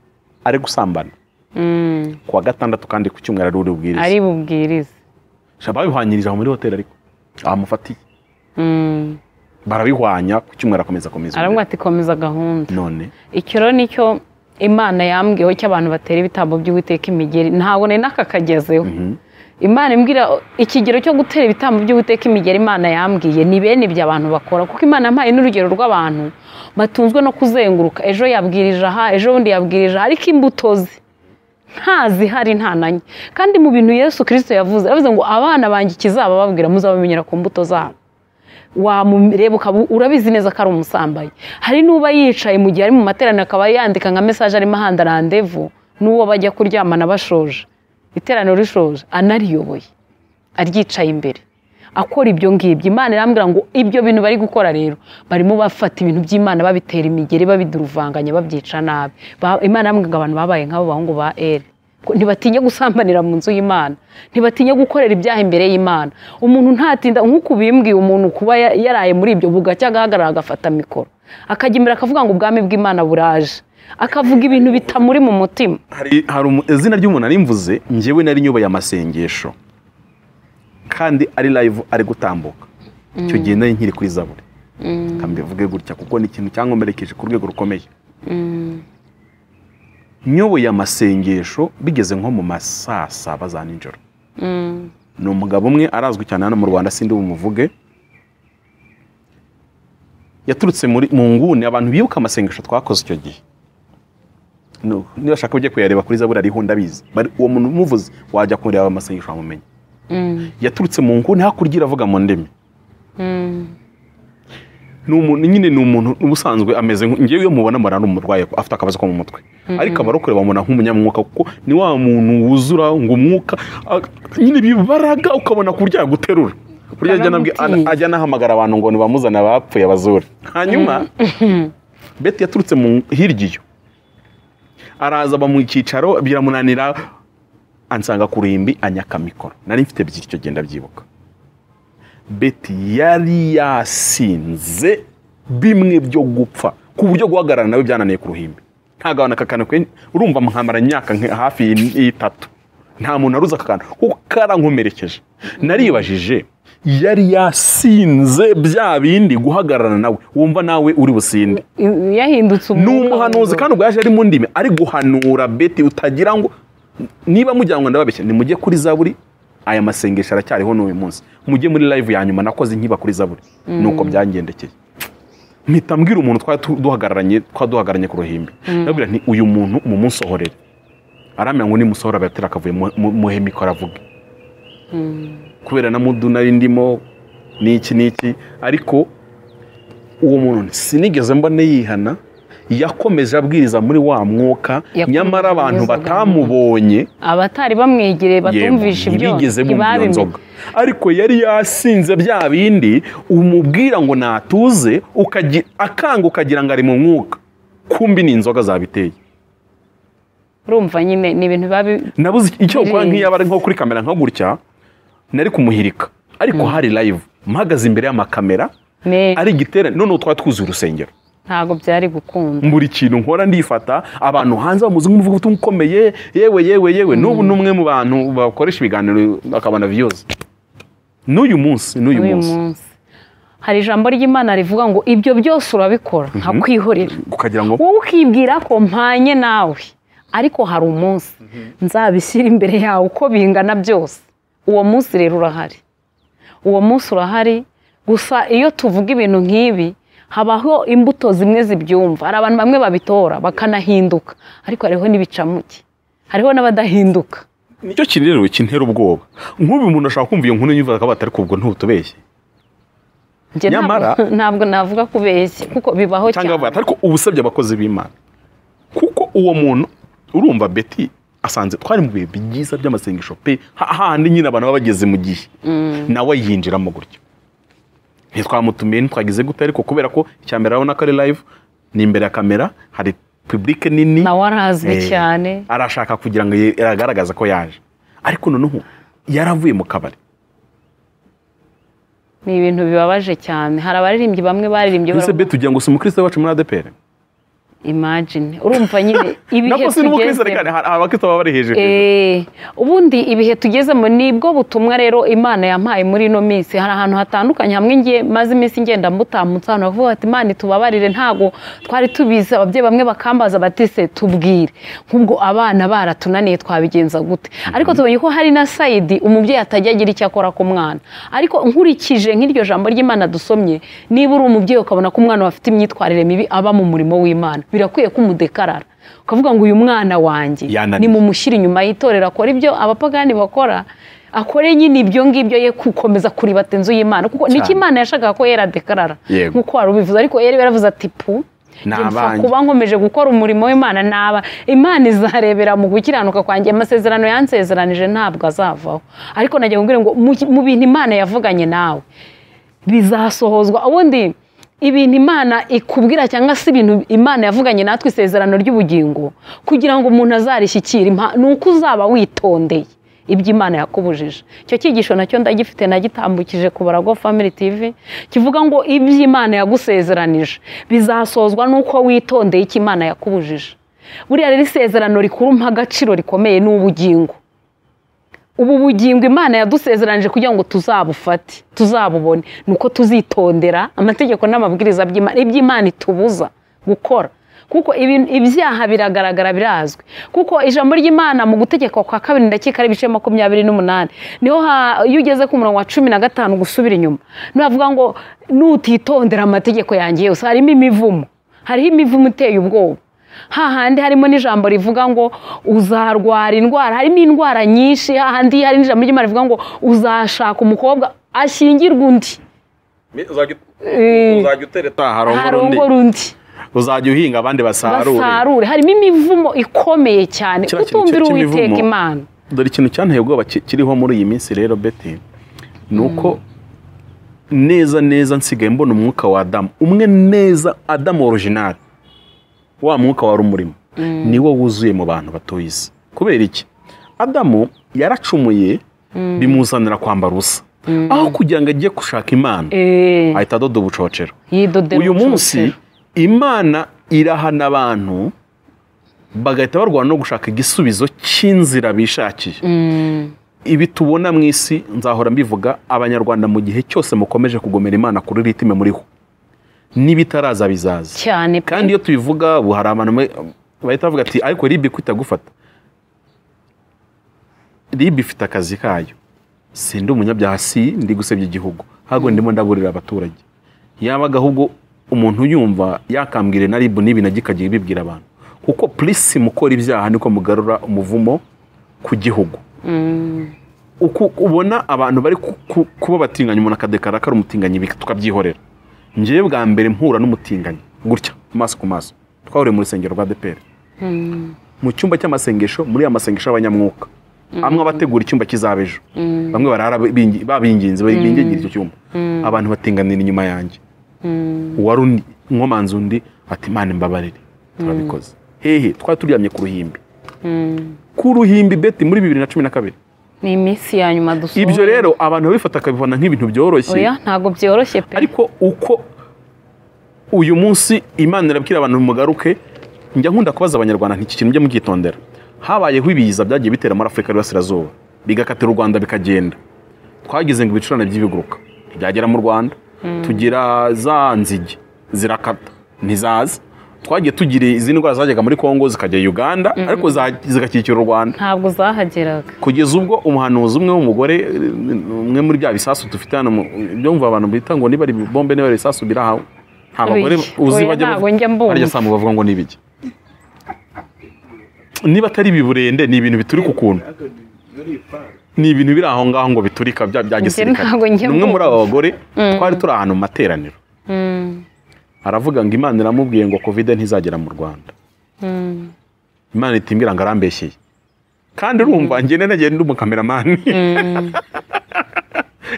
ari gusambana Mm. ku wa gatandatu kandi ku cyumweru ari urubwiriza ari bubwirize babihwanyirije aho muri hoteli ariko bamufatiye Mm. barabihwanya ku cyumweru akomeza akomeza aravuga ati komeza gahunda none icyo rero nicyo imana yambwiyeho cy'abantu batera ibitambo by'uwiteka imigeri ntabwo nari nakakagezeho imana imbwira ikigero cyo gutera ibitambo by'uwiteka imigeri imana yambwiye ni bene ibyo abantu bakora kuko imana yampaye n'urugero rw'abantu batunzwe no kuzenguruka ejo yabwirije aha ejo bundi yabwirije aha ariko imbuto ze ntazihari nta na nke kandi mu bintu yesu kirisito yavuze yavuze ngo abana banjye ikizabababwira muzabamenyera ku mbuto zabo wamureba ukaba urabizi neza ko ari umusambanyi hari n'uba yicaye mu gihe ari mu materaniro akaba yandika nka mesaje arimo ahanda randevu n'uwo bajya kuryamana bashoje iteraniro rishoje anariyoboye aryicaye imbere akora ibyo ngibyo imana irambwira ngo ibyo bintu bari gukora rero barimo bafata ibintu by'imana babitera imigeri babiduruvanganya babyica nabi Ba- imana irambwira ngo abantu babaye nk'abo bahungu ba eri Ko ntibatinya gusambanira mu nzu y'imana ntibatinya gukorera ibyaha imbere y'imana umuntu ntatinda nk'uko bimbwiye umuntu kuba ya- yaraye muri ibyo bugacya agahagarara agafata mikoro akajya imbere akavuga ngo ubwami bw'imana buraje akavuga ibintu bitamuri mu mutima hari hari umu- izina ry'umuntu ari mvuze njyewe nari nyubaye amasengesho kandi ari live ari gutambuka icyo gihe nari nkiri kuri zaburi reka mbivuge gutya kuko ni ikintu cyankomerekeje ku rwego rukomeye nyoboye amasengesho bigeze nko mu ma saa saba za nijoro ni umugabo umwe arazwi cyane hano mu rwanda sindi bumuvuge yaturutse muri mu nguni abantu bibuka amasengesho twakoze icyo gihe No, niba ashaka ujye kuyareba kuri zaburi ariho ndabizi Bari- uwo muntu umuvuze wajya kureba amasengesho wamumenya yaturutse mu nguni hakurya iravuga mu ndimi ni umuntu nyine ni umuntu ubusanzwe ameze nk- njyewe iyo mubona mbona ari umurwayi ko afite akabazo ko mu mutwe ariko abarokore bamubona nk'umunyamwuka kuko ni wa muntu wuzura ngo umwuka a- nyine bibaraga ukabona kurya yaguterura burya ajya anabwi- Baramutinya. ajya anahamagara abantu ngo nibamuzane abapfuye abazure hanyuma beti yaturutse mu hirya iyo araza aba mu cyicaro biramunanira ansanga ku ruhimbi anyaka mikoro nari mfite byinshi icyo genda byibuka beti yari yasinze bimwe byo gupfa ku buryo guhagarara nawe byananiye ku ruhimbi nta gahunda kakana kwe urumva mwamara imyaka nka- hafi y- y'itatu nta muntu aruzi akakana kuko karankomerekeje naribajije yari yasinze bya bindi guhagarara nawe wumva nawe uri businde I- yahindutse ni umwuka umuhanuzi w'ingoro. kandi ubwo yaje ari mu ndimi ari guhanura beti utagira ngo niba mujya ngo ndababeshya nimujye kuri zaburi aya masengesho aracyariho n'uyu munsi mujye muri live ya nyuma nakoze inkiba kuri zaburi nuko byangendekeye mpita mbwira umuntu twari tu- duhagararanye twari duhagararanye ku ruhimbi ndabwira nti uyu muntu mumusohorere aramenya ngo nimusohora abatera akavuye mu- mu- muhe mikoro avuge kubera na mudu nari ndimo n'iki n'iki ariko uwo muntu sinigeze mbona yihana yakomeje abwiriza muri wa mwuka Yakomeje nyamara abantu abwiriza batamubonye abatari bamwegereye batumvisha yego, ibyo ntibigeze bumva iyo ntibabimenya. nzoga ariko yari yasinze bya bindi umubwira ngo natuze ukagi- akanga ukagira ngo ari mu mwuka kumbi ni inzoga zabiteye urumva nyine ni ibintu biba bi- nabuze iki- icyo gukora Birenze. nk'iyaba ari nko kuri kamera nka gutya nari kumuhirika ariko hari live mpagaze imbere y'amakamera ne ari igiterane noneho twari twuzuye urusengero ntabwo byari gukunda buri kintu nkora ndifata abantu hanze bamuzi nk'umuvuga ubutumwa ukomeye yewe yewe yewe n'ubu ni umwe mu bantu bakoresha ibiganiro akabona viyuzi n'uyu munsi n'uyu n'uyu munsi munsi hari ijambo ry'imana rivuga ngo ibyo byose urabikora nkakwihorera ukagira ngo wowe ukibwira ko mpanye nawe ariko hari umunsi nzabishyira imbere yawe uko bingana byose uwo munsi rero urahari uwo munsi urahari gusa iyo tuvuga ibintu nk'ibi habaho imbuto zimwe zibyumva hari abantu bamwe babitora bakanahinduka ariko hariho n'ibicamuke hariho n'abadahinduka nicyo kintu rero kintera ubwoba nk'ubu umuntu ashaka kumva iyo nkuru yumva akaba atari ubwo ntutubeshye Njye ntabwo- Nyamara- ntabwo navuga kubeshya kuko bibaho cyangwa cyane bavuga ati, ariko uba usabye abakozi b'imana kuko uwo muntu urumva beti asanze twari mu bihe byiza by'amasengesho pe ha- hahandi nyine abantu baba bageze mu gihe nawe yinjiramo gutyo ntitwamutumiye ntitwagize gute ariko kubera ko icya mbere urabona ko ari live ni imbere ya kamera hari public nini nawe arazwi Eh, cyane arashaka kugira ngo ye- aragaragaza ko yaje ariko noneho yaravuye mu kabari ni ibintu bibabaje cyane hari abaririmbyi bamwe baririmbye mbese baravuga- beti ugira ngo si umukristo wacu muri adepere imagine urumva nyine ibihe nako si n'umukristo reka tugezemo hari abakristo baba bari hejuru Eh, ubundi ibihe tugezemo ni bwo butumwa rero imana yampaye muri ino minsi hari ahantu hatandukanye hamwe ngiye maze iminsi ngenda mbutambutse ahantu bavuga bati imana itubabarire ntabwo twari tubizi ababyeyi bamwe bakambaza bati se tubwire nk'ubwo abana baratunaniye twabigenza gute ariko tubonye ko hari na sayidi umubyeyi atajya agira icyo akora ku mwana ariko nkurikije nk'iryo jambo ry'imana dusomye niba uri umubyeyi ukabona ko umwana we afite imyitwarire mibi aba mu murimo w'imana birakwiye ko umudekarara ukavuga ngo uyu mwana wanjye Yananiye. ni mu umushyira inyuma y'itorero akora ibyo abapagani bakora akore nyine ibyo ngibyo ye gukomeza kuribata inzu y'imana kuko nicyo imana yashakaga ko yera dekarara Yego. nk'uko wari ubivuze ariko yari yaravuze ati pu Ni njye mpfa abanjye." kuba nkomeje gukora umurimo w'imana naba imana izarebera mu gukiranuka kwanjye amasezerano yansezeranije ntabwo azavaho ariko nagira ngo mbwire ngo mu- mu bintu imana yavuganye nawe bizasohozwa ubundi ibintu imana ikubwira cyangwa se ibintu imana yavuganye natwe isezerano ry'ubugingo kugira ngo umuntu azarishyikire impa- ni uko uzaba witondeye ibyo imana yakubujije icyo cyigisho nacyo ndagifite nagitambukije ku barago family tv kivuga ngo ibyo imana yagusezeranije bizasozwa n'uko witondeye icyo imana yakubujije buriya rero isezerano rikuru mpa agaciro rikomeye ni ubugingo ubu bugingo imana yadusezeranije kugira ngo tuzabufate tuzabubone ni uko tuzitondera amategeko n'amabwiriza by'Imana- iby'imana itubuza gukora kuko ibi- ibyaha biragaragara birazwi kuko ijambo ry'imana mu gutegeka kwa kabiri ndakeka ari ibice makumyabiri n'umunani niho ha- iyo ugeze ku murongo wa cumi na gatanu gusubira inyuma niho havuga ngo nutitondera amategeko yanjye yose harimo imivumo hariho imivumo iteye ubwoba hahandi harimo n'ijambo rivuga ngo uzarwara indwara harimo indwara nyinshi hahandi hari n'ijambo ry'imana rivuga ngo uzashaka umukobwa ashyingirwa undi Eh, uzajya utera itaha harongora undi uzajya uhinga abandi basarure basarure harimo imivumo ikomeye cyane Kiriya kintu utumvira cy'imivumo- uwiteka imana dore ikintu cyanteye ubwoba ki- kiriho muri iyi minsi rero beti ni uko neza neza nsigaye mbona umwuka wa adamu umwe neza adamu orijinali wa mwuka wari umurimo niwo wuzuye mu bantu batuye isi kubera iki adamu yaracumuye bimuzanira kwambara ubusa aho kugira ngo ajye gushaka imana Eh, ahita adoda ubucocero yidodera uyu ubucocero. munsi imana irahana abantu bagahita barwana no gushaka igisubizo cy'inzira bishakiye ibi tubona mu isi nzahora mbivuga abanyarwanda mu gihe cyose mukomeje kugomera imana kuri ritime muriho n'ibitaraza bizaza cyane pe. kandi iyo tubivuga ubu hari abantu bamwe bahita bavuga ati ariko ribi kwita gufata ribi ifite akazi kayo sindi umunyabyaha si ndi gusebya igihugu ahubwo ndimo ndaburira abaturage yabaga ahubwo umuntu yumva yakambwire na ribu n'ibi nabyo ikajya ibibwira abantu kuko purisi mukora ibyaha niko mugarura umuvumo ku gihugu uku ubona abantu bari ku- ku- kuba batinganya umuntu akadekara ko ari umutinganyi bika- tukabyihorera ngewe bwa mbere mpura n'umutinganyi gutya amaso ku maso twahuriye mu rusengero rwa deperi mu cyumba cy'amasengesho muri ya masengesho y'abanyamwuka amwe abategura icyumba kizaba ejo bamwe barara bingi- babinginze bingingira icyo cyumba abantu batinganira inyuma yanjye uwari undi- nkomanze undi ati imana imbabarire turabikoze hehe twari turyamye ku ruhimbi ku ruhimbi beti muri bibiri na cumi na kabiri ni iminsi ya nyuma dusohoye ibyo rero abantu babifata akabibona nk'ibintu byoroshye oya ntabwo byoroshye pe ariko uko uyu munsi imana irabwira abantu mugaruke njya nkunda kubaza abanyarwanda nti iki kintu mujye mugitondera habayeho ibiza byagiye bitera muri afurika y'Iburasirazuba bigakatira u rwanda bikagenda twagize ngo ibicurane by'ibiguruka byagera mu rwanda tugira za nzige zirakata ntizaza twagiye tugira izi ndwara zajyaga muri congo zikajya uganda ariko za- zigakikira u rwanda ntabwo zahageraga kugeza ubwo umuhanuzi umwe w'umugore eh, umwe muri bya bisasu dufite hano mu- byo mva abantu bita ngo niba ari bombe niba ari ibisasu birahawe nta bagore Oya, uzi oya, bajya ntabwo bavuga- njya mbumva. barya saa mu bavuga ngo ni ibiki niba atari ibiburende ni ibintu bituri ku kuntu ni ibintu biri aho ngaho ngo biturika bya bya gisirikare ntabwo njya ni umwe muri abo bagore Mm. twari turi ahantu mu materaniro Mm, aravuga ngo imana iramubwiye ngo kovide ntizagera mu rwanda mm, imana itimbwira ngo arambeshyeye kandi urumva njye nagiye ndi umukameramani mm.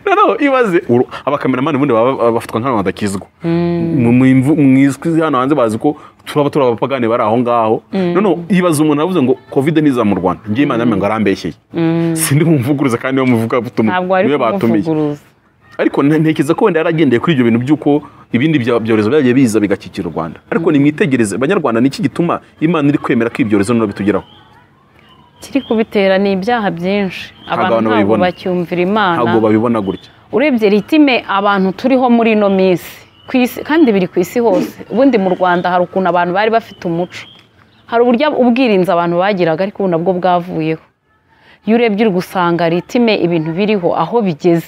noneho ibaze uru- abakameramani ubundi baba baba bafatwa nk'abantu badakizwa mu mu imvu- mu izwi hano hanze bazi ko turaba turi abapagani bari aho ngaho noneho ibaze umuntu avuze ngo kovide ntiza mu rwanda njye imana yamenya ngo arambeshyeye sindi bumuvuguruza kandi iyo muvugabutumwa ntabwo ari niwe batumiye kumuvuguruza ariko nte- ntekereza ko wenda yaragendeye kuri ibyo bintu by'uko ibindi bya- byorezo byagiye biza bigakikira u rwanda ariko nimwitegereze banyarwanda ni iki gituma imana iri kwemera ko ibyorezo noneho bitugeraho kiri kubitera ni ibyaha byinshi abantu abantu ntabwo babibona. bacyumvira imana ntabwo babibona gutya urebye ritime abantu turiho muri ino minsi Ku isi- kandi biri ku isi hose ubundi mu rwanda hari ukuntu abantu bari bafite umuco hari uburyo ubwirinzi abantu bagiraga ariko ubu nabwo bwavuyeho iyo urebye uri gusanga ritime ibintu biriho aho bigeze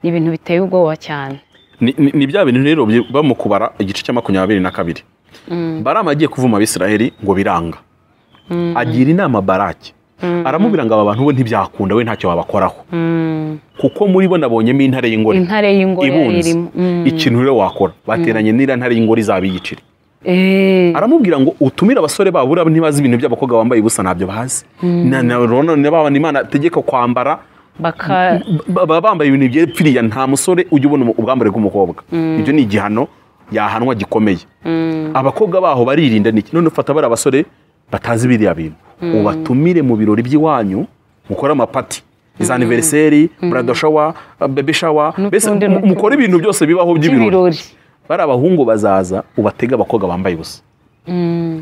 ni ibintu biteye ubwoba cyane Ni- ni ni bya bintu rero byi- bamukubara igice cya makumyabiri na kabiri barama agiye kuvuma abisiraheli ngo biranga agira inama baraki aramubwira ngo aba bantu we ntibyakunda we ntacyo wabakoraho Mm, kuko muri bo nabonyemo intare y'ingore intare y'ingore yari ibunze irimo Mm. ikintu rero wakora bateranye n'iriya ntare y'ingore izaba iy'igiceri Eh, aramubwira ngo utumire abasore babo buriya ntibazi ibintu by'abakobwa bambaye ubusa ntabyo bazi Na- na- rero none baba imana ategeka kwambara baka ba- baba bambaye ibintu byepfiriya nta musore ujya ubona umu- ubwambare bw'umukobwa ibyo ni igihano yahanwa gikomeye abakobwa baho baririnda niki none ufata bari abasore batazi biriya bintu ubatumire mu birori by'iwanyu mukore amapati za aniveriseri burado shawa bebe shawa mbese N'utundi, mu- mukore ibintu byose bibaho by'ibirori by'ibirori bari abahungu bazaza ubatege abakobwa bambaye ubusa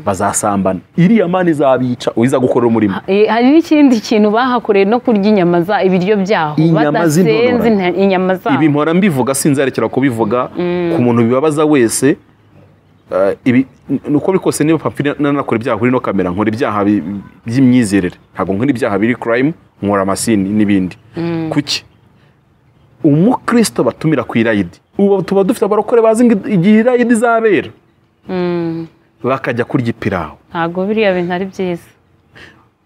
bazasambana iriya mani izabica uyiza gukorera umurimo Eh, hari n'ikindi kintu bahakoreye no kurya inyama za ibiryo byaho Inyama z'intonora. badasenze inta- inyama zabo ibi mpora mbivuga sinzarekera kubivuga ku muntu bibabaza wese eh, ibi ni uko biri kose niba papiri nanakora ibyaha kuri ino kamera nkora ibyaha bi- by'imyizerere ntabwo nkora ibyaha biri kurayimu nkora amasini n'ibindi kuki umukristo batumira ku irayidi ubu tuba dufite abarokore bazi ngo igihe irayidi izabera bakajya kurya ipirawu ntabwo biriya bintu ari byiza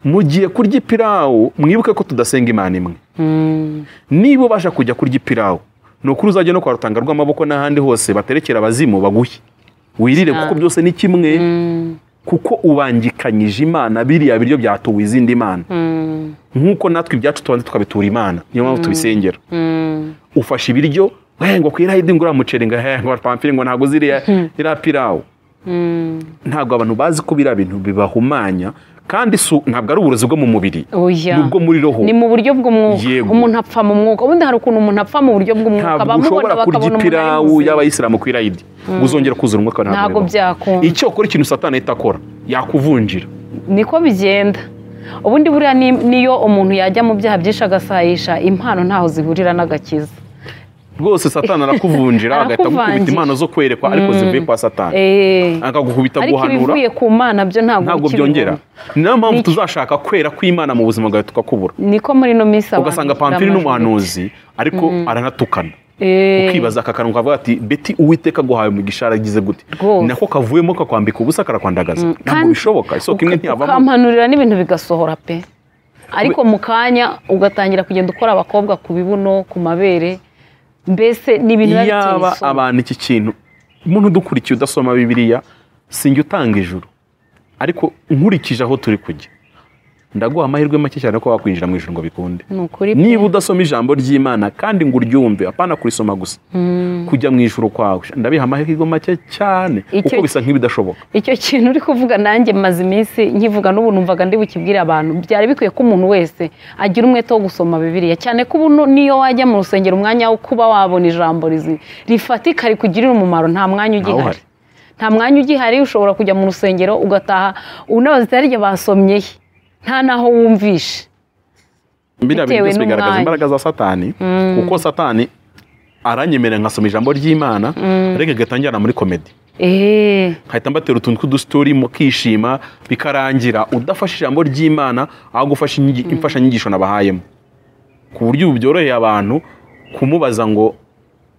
mugiye kurya ipirawu mwibuke ko tudasenga imana imwe niba ubasha kujya kurya ipirawu ni ukuri uzajya no kwa rutanga rw'amaboko n'ahandi hose baterekera abazimu baguhe wirire kuko byose ni kimwe kuko ubangikanyije imana biriya biryo byatuwe izindi mana nk'uko natwe ibyacu tubanza tukabitura imana niyo mpamvu tubisengera ufashe ibiryo "Eh, ngo ku irayidi ngo uriya muceri ngo "Eh, ngo pamfiri ngo ntabwo uzi iriya iriya pirawu ntabwo abantu bazi ko biriya bintu bibahumanya kandi si- ntabwo ari uburozi bwo mu mubiri Oya. ni ubwo muri roho ni mu buryo bw'umwuka Yego. umuntu apfa mu mwuka ubundi hari ukuntu umuntu apfa mu buryo bw'umwuka ntabwo ushobora kurya umuntu ari ipirawu muzima. y'abayisilamu ku irayidi ngo uzongera kuzura umwuka wawe Ntabwo bibaho. byakunda. icyo ukora ikintu satani ahita akora yakuvunjira niko bigenda ubundi buriya ni- niyo umuntu yajya mu byaha byinshi agasayisha impano ntaho zihurira n'agakiza rwose satani arakuvunjira agahita agukubita Arakuvangira. impano zo kwerekwa ariko zivuye kwa satani Eh, akagukubita ariko guhanura ibivuye ku mana byo ntabwo ntabwo bikibibona. byongera ni nayo mpamvu Nicyo. tuzashaka kwera kw'imana mu buzima bwawe tukakubura niko muri ino minsi abantu ugasanga bashyira pamfiri amajwi. n'umuhanuzi ariko aranatukana Eh, ukibaza aka kantu kavuga ati beti uwiteka aguhaye umugisha aragize gute Rwose. ni nako kavuyemo kakwambika ubusa karakwandagaza ntabwo kandi- bishoboka isoko imwe ntiyavamo ukampanurira n'ibintu bigasohora pe ariko mu kanya ugatangira kugenda ukora abakobwa ku bibuno ku mabere mbese ni ibintu biba biteye iyaba isoni. abantu iki kintu umuntu udukurikiye udasoma bibiliya sinjya utanga ijuru ariko nkurikije aho turi kujya ndaguha amahirwe make cyane ko wakwinjira mu ijuru ngo bikunde ni ukuri pe. niba udasoma ijambo ry'imana kandi ngo uryumve apana kurisoma gusa kujya mu ijuru kwawe ndabiha amahirwe make cyane Icyo- kuko bisa nk'ibidashoboka icyo kintu uri kuvuga nanjye maze iminsi nkivuga n'ubu numvaga ndi bukibwire abantu byari bikwiye ko umuntu wese agira umwete wo gusoma bibiliya cyane ko ubu niyo wajya mu rusengero umwanya wo kuba wabona ijambo rizi- rifatika rikugirira umumaro nta mwanya ugihari Ntawuhari. nta mwanya ugihari ushobora kujya mu rusengero ugataha unabaza itari ryo basomyehe nta naho wumvishe biriya bintu Bitewe byose bigaragaza n'umwanya. imbaraga za satani kuko satani aranyemerera nkasoma ijambo ry'imana ariko igatangira muri komedi eee nkahita mbatera utuntu tw'udustori mukishima bikarangira udafashe ijambo ry'imana aho gufasha inyigi- imfashanyigisho nabahayemo ku buryo ubu byoroheye abantu kumubaza ngo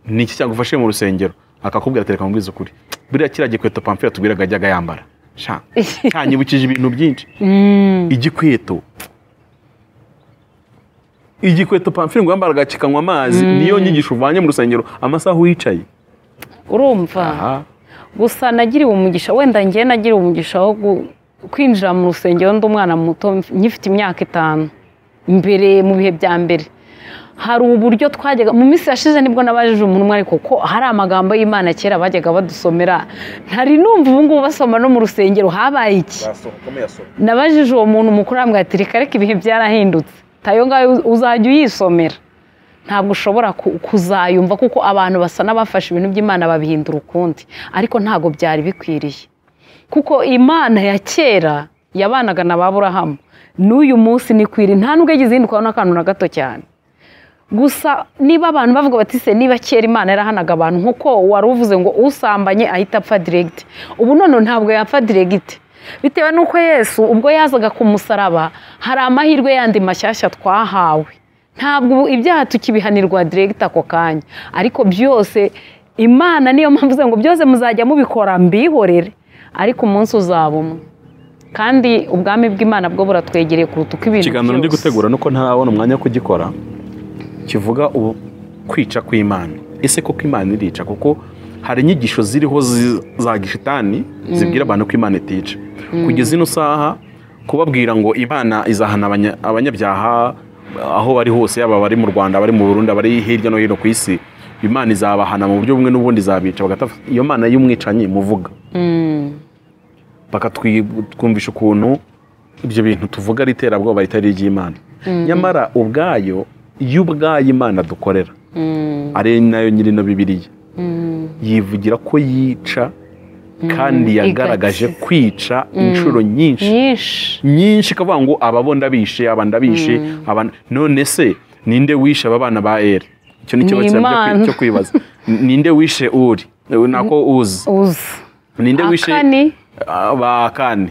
ni iki cyagufashe mu rusengero akakubwira tereka mubwize ukuri buriya kiriya gikweto pamfira tubwiraga yajyaga yambara sha cyanyibukije ibintu byinshi igikweto igikweto pamfiri ngo yambaraga kikanywa amazi niyo nyigisho uvanye mu rusengero amasaha wicaye urumva aha gusa nagiriwe umugisha wenda njye nagiriwe umugisha wo gu- kwinjira mu rusengero ndi umwana muto mf- nkifite imyaka itanu mbere mu bihe bya mbere hari uburyo twajyaga mu minsi yashize nibwo nabajije umuntu ariko ko hari amagambo y'imana kera bajyaga badusomera ntari numva ubu ngubu basoma no mu rusengero habaye iki basohokamo yasoma nabajije uwo muntu mukuru arambwira ati reka reka ibihe byarahindutse tayo ngayo uzajya uyisomera ntabwo ushobora ku- kuzayumva kuko abantu basa n'abafashe ibintu by'imana babihindura ukundi ariko ntabwo byari bikwiriye kuko imana ya kera yabanaga na ba burahamu n'uyu munsi ni kwiri nta nubwo yagize ihinduka n'akantu na gato cyane gusa niba abantu bavuga bati se niba kera imana yarahanaga abantu nk'uko wari uvuze ngo usambanye ahita apfa diregiti ubu none ntabwo yapfa diregiti bitewe n'uko yesu ubwo yazaga ku musaraba hari amahirwe yandi mashyashya twahawe ntabwo ubu ibyaha tukibihanirwa diregiti ako kanya ariko byose imana niyo mpamvu ivuze ngo byose muzajya mubikora mbihorere ariko umunsi uzaba umwe kandi ubwami bw'imana bwo buratwegereye kuruta uko ibintu ikiganiro ndi gutegura nuko ntarabona umwanya wo kugikora kivuga ubu kwica kw'imana ese koko imana irica kuko hari inyigisho ziriho zi- za gishitani zibwira abantu ko imana itica kugeza ino saha kubabwira ngo imana izahana abanya- abanyabyaha aho bari hose yaba abari mu rwanda abari mu burundi abari hirya no hino ku isi imana izabahana mu buryo bumwe n'ubundi izabica bagata iyo mana y'umwicanyi muvuga bakatwumvisha ukuntu ibyo bintu tuvuga ari iterabwoba ritari iry'imana nyamara ubwayo yo ubwayo imana dukorera ari nayo nyiri na bibiliya yivugira ko yica kandi yagaragaje igakiza. kwica inshuro nyinshi nyinshi nyinshi ikavuga ngo aba bo ndabishe aba ndabishe aba none se ninde wishe aba bana ba eri icyo ni ikibazo cya- cyo N'Imana. kwi- cyo kwibaza ninde wishe uri nako uzi uzi ninde wishe Akani. Ah, ba kane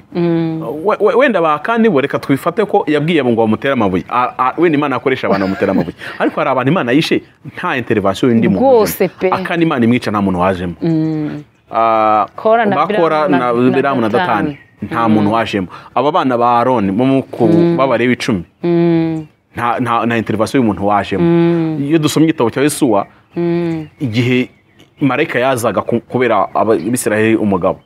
We- we- wenda ba kane bo reka twifate ko yabwiye ngo bamutere amabuye Ah, ah, wenda imana akoresha abantu bamutera amabuye ariko hari abantu imana yishe nta interivasiyo y'undi muntu Rwose ujemo. pe. akana imana imwica nta muntu wajemo Ah, Kora na bakora Biramu na- na na biramu na datani Datani. nta muntu wajemo aba bana ba aroni bo mu ku b'abalewi icumi nta nta nta interivasiyo y'umuntu wajemo iyo dusomye igitabo cya yesuwa igihe marayika yazaga ku- kubera abisiraheli umugabo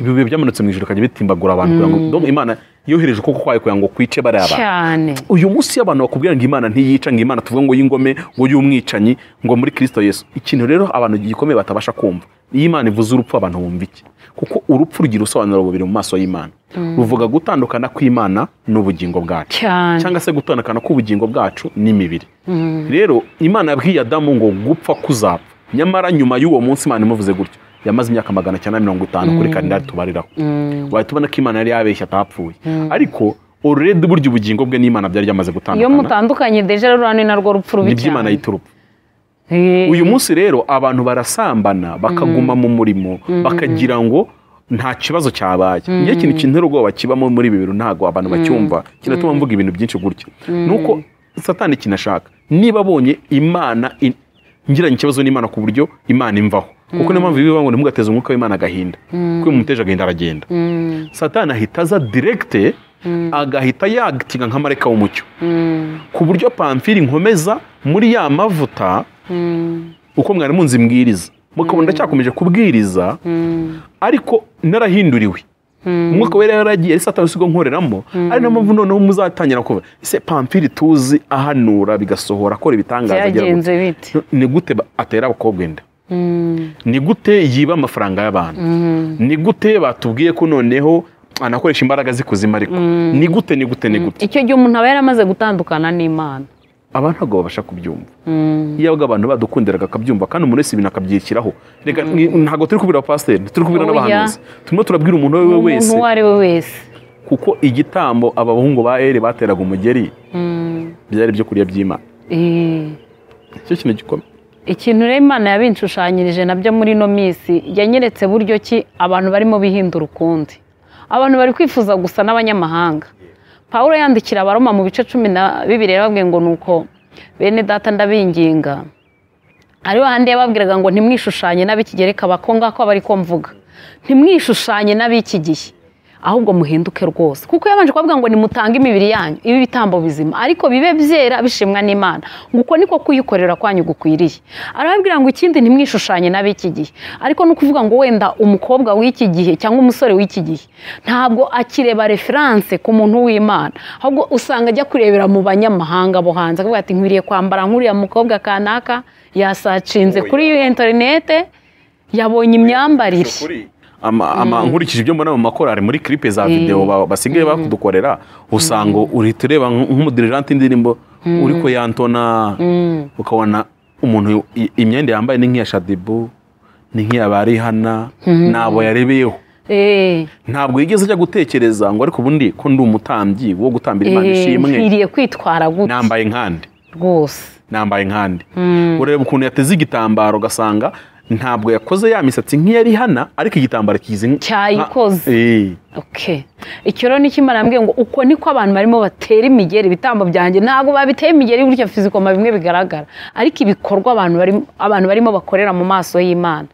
ibi bihe byamanutse mu ijoro kajya bitimbagura abantu kugira ngo donc imana yohereje ukuboko kwayo kugira ngo kwice bariya bantu cyane uyu munsi iyo abantu bakubwira ngo imana ntiyica ngo imana tuvuge ngo y'ingome ngo y'umwicanyi ngo muri kirisito yesu ikintu rero abantu gikomeye batabasha kumva iyo imana ivuze urupfu abantu bumva iki kuko urupfu rugira ubusobanuro bubiri mu maso y'imana ruvuga gutandukana kw'imana n'ubugingo bwacu cyane cyangwa se gutandukana k'ubugingo bwacu n'imibiri rero imana yabwiye adamu ngo gupfa kuzapfa nyamara nyuma y'uwo munsi imana imuvuze gutyo yamaze imyaka magana cyenda na mirongo itanu kuri kalendari tubariraho wahita ubona ko imana yari yabeshya atapfuye ariko oruredi burya ubugingo bwe n'imana byari byamaze iyo gutandukana mutandukanye deje rero ni narwo rupfu rubi nibyo imana yita urupfu Eh, uyu munsi rero abantu barasambana bakaguma mu murimo bakagira ngo nta kibazo cyabaye njye ikintu kintera ubwoba kibamo muri ibi bintu ntabwo abantu bacyumva kinatuma mvuga ibintu byinshi gutya nuko satani kinashaka niba abonye imana in- ngiranye ikibazo n'imana ku buryo imana imvaho kuko niyo mpamvu bivuga ngo ntimugateze umwuka w'imana agahinda kuko iyo mumuteje agahinda aragenda satani ahita aza diregite agahita yagitinga nk'amareka w'umucyo ku buryo pamfiri nkomeza muri ya mavuta uko mwari munzi mbwiriza mukabona ndacyakomeje kubwiriza ariko narahinduriwe umwuka wera yaragiye ari satani usigo nkoreramo ari nayo mpamvu noneho muzatangira kuvuga ese pamfiri tuzi ahanura bigasohora akora ibitangaza agira byagenze gutya." bite No, ni gute ba- atera abakobwa inda ni gute yiba amafaranga y'abantu ni gute batubwiye ko noneho anakoresha imbaraga z'ikuzimu ariko ni gute ni gute ni gute icyo gihe umuntu aba yaramaze gutandukana n'imana aba ntabwo babasha kubyumva iyo abwo abantu badukundiraga akabyumva kandi umuntu wese ibintu akabyishyiraho reka ni- ntabwo turi kubwira pasiteri turi kubwira Oya. n'abahanuzi turimo turabwira umuntu uwo ari we umuntu wese uwo ari we wese kuko igitambo abahungu ba eri bateraga umugeri byari ibyo kurya by'imana Eh, nicyo kintu gikomeye ikintu rero imana yabinshushanyirije nabyo muri ino minsi yanyeretse buryo ki abantu barimo bihindura ukundi abantu bari kwifuza gusa n'abanyamahanga paul yandikira abaroma mu bice cumi na bibiri yarababwiye ngo nuko bene data ndabinginga ariho handi yababwiraga ngo ntimwishushanye n'ab'ikigereka bako ngako aba ari ko mvuga ntimwishushanye n'ab'iki gihe ahubwo muhinduke rwose kuko yabanje kubabwira ngo nimutange imibiri yanyu ibi bitambo bizima ariko bibe byera bishimwa n'imana ngo uko niko kuyikorera kwanyu gukwiriye arababwira ngo ikindi ntimwishushanye n'ab'iki gihe ariko ni ukuvuga ngo wenda umukobwa w'iki gihe cyangwa umusore w'iki gihe ntabwo akireba referanse ku muntu w'imana ahubwo usanga ajya kurebera mu banyamahanga bo hanze akavuga ati nkwiriye kwambara nk'uriya mukobwa kanaka yasacinze kuri interinete yabonye imyambarire ama, ama nkurikije ibyo mbona mu makorari muri clip za video ba- basigaye bakudukorera usanga uhita ureba nk- nk'umudirigente indirimbo uri ko yantona ukabona umuntu i- imyenda yambaye ni nk'iya shadibu ni nk'iya barihana ntabwo yarebeyeho Eh. ntabwo yigeze ajya gutekereza ngo ariko ubundi ko ndi umutambyi wo gutambira imana Eh, ishimwe nkwiriye kwitwara gutya nambaye nkandi rwose nambaye nkandi ureba ukuntu yateze igitambaro ugasanga ntabwo yakoze ya misatsi nk'iyari hana ariko igitambaro kizi nk- Cyayikoze. nka- Eh. Okay. icyo rero nicyo imana yambwiye ngo uko niko abantu barimo batera imigeri ibitambo byanjye ntabwo babiteye imigeri gutya fizikoma bimwe bigaragara ariko ibikorwa abantu barimo, abantu barimo bakorera mu maso y'imana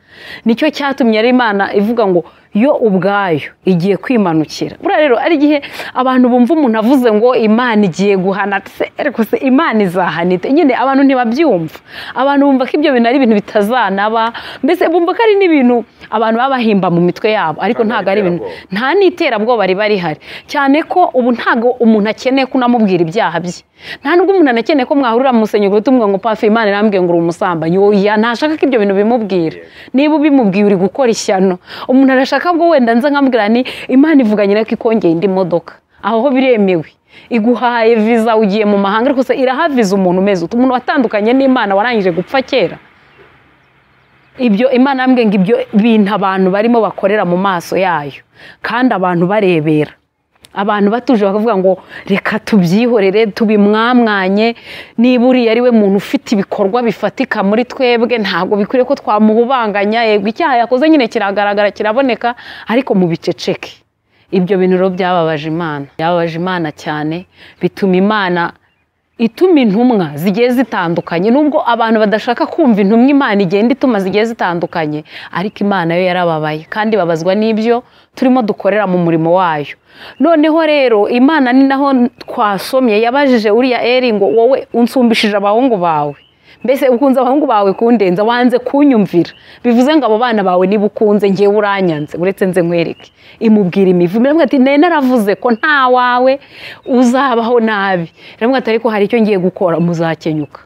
nicyo cyatumye rero imana ivuga ngo yo ubwayo igiye kwimanukira buriya rero ari igihe abantu bumva umuntu avuze ngo imana igiye guhana se ariko se imana izahana ite nyine abantu ntibabyumva abantu bumva ko ibyo bintu ari ibintu bitazanaba mbese bumva ko ari n'ibintu abantu baba bahimba mu mitwe yabo ariko ntabwo ari ibintu nta n'iterabwoba riba rihari cyane ko ubu ntabwo umuntu akeneye ko unamubwira ibyaha bye nta nubwo umuntu anakeneye ko mwahurira mu musenyero utumwe ngo pafe imana irambwiye ngo uri umusambanyi oya ntashaka ko ibyo bintu bimubwira niba ubimubwiye uri gukora ishyano umuntu arashaka bwo wenda nza nkambwira ni imana ivuganye ko ikongeye indi modoka aho ho biremewe iguhaye viza ugiye mu mahanga ariko se irahaviza umuntu umeze utu umuntu watandukanye n'imana warangije gupfa kera ibyo imana yambwiye ngo ibyo bintu abantu barimo bakorera mu maso yayo kandi abantu barebera abantu batuje bakavuga ngo reka tubyihorere tubimwamwanye niba uriya ari we muntu ufite ibikorwa bifatika muri twebwe ntabwo bikwiriye ko twamuhubanganya yego icyaha yakoze nyine kiragaragara kiraboneka ariko mu biceceke ibyo bintu rero byababaje imana byababaje imana cyane bituma imana ituma intumwa zigiye zitandukanye nubwo abantu badashaka kumva intumwa imana igenda ituma zigiye zitandukanye ariko imana yo yarababaye kandi babazwa n'ibyo turimo dukorera mu murimo wayo noneho rero imana ni naho twasomye yabajije uriya eri ngo wowe unsumbishije abahungu bawe mbese ukunze abahungu bawe kundenza wanze kunyumvira bivuze ngo abo bana bawe niba ukunze ngewe uranyanze uretse nze nkwereke imubwira imivumo iramubwira ati nari naravuze ko nta wawe uzabaho nabi iramubwira ati ariko hari icyo ngiye gukora muzakenyuka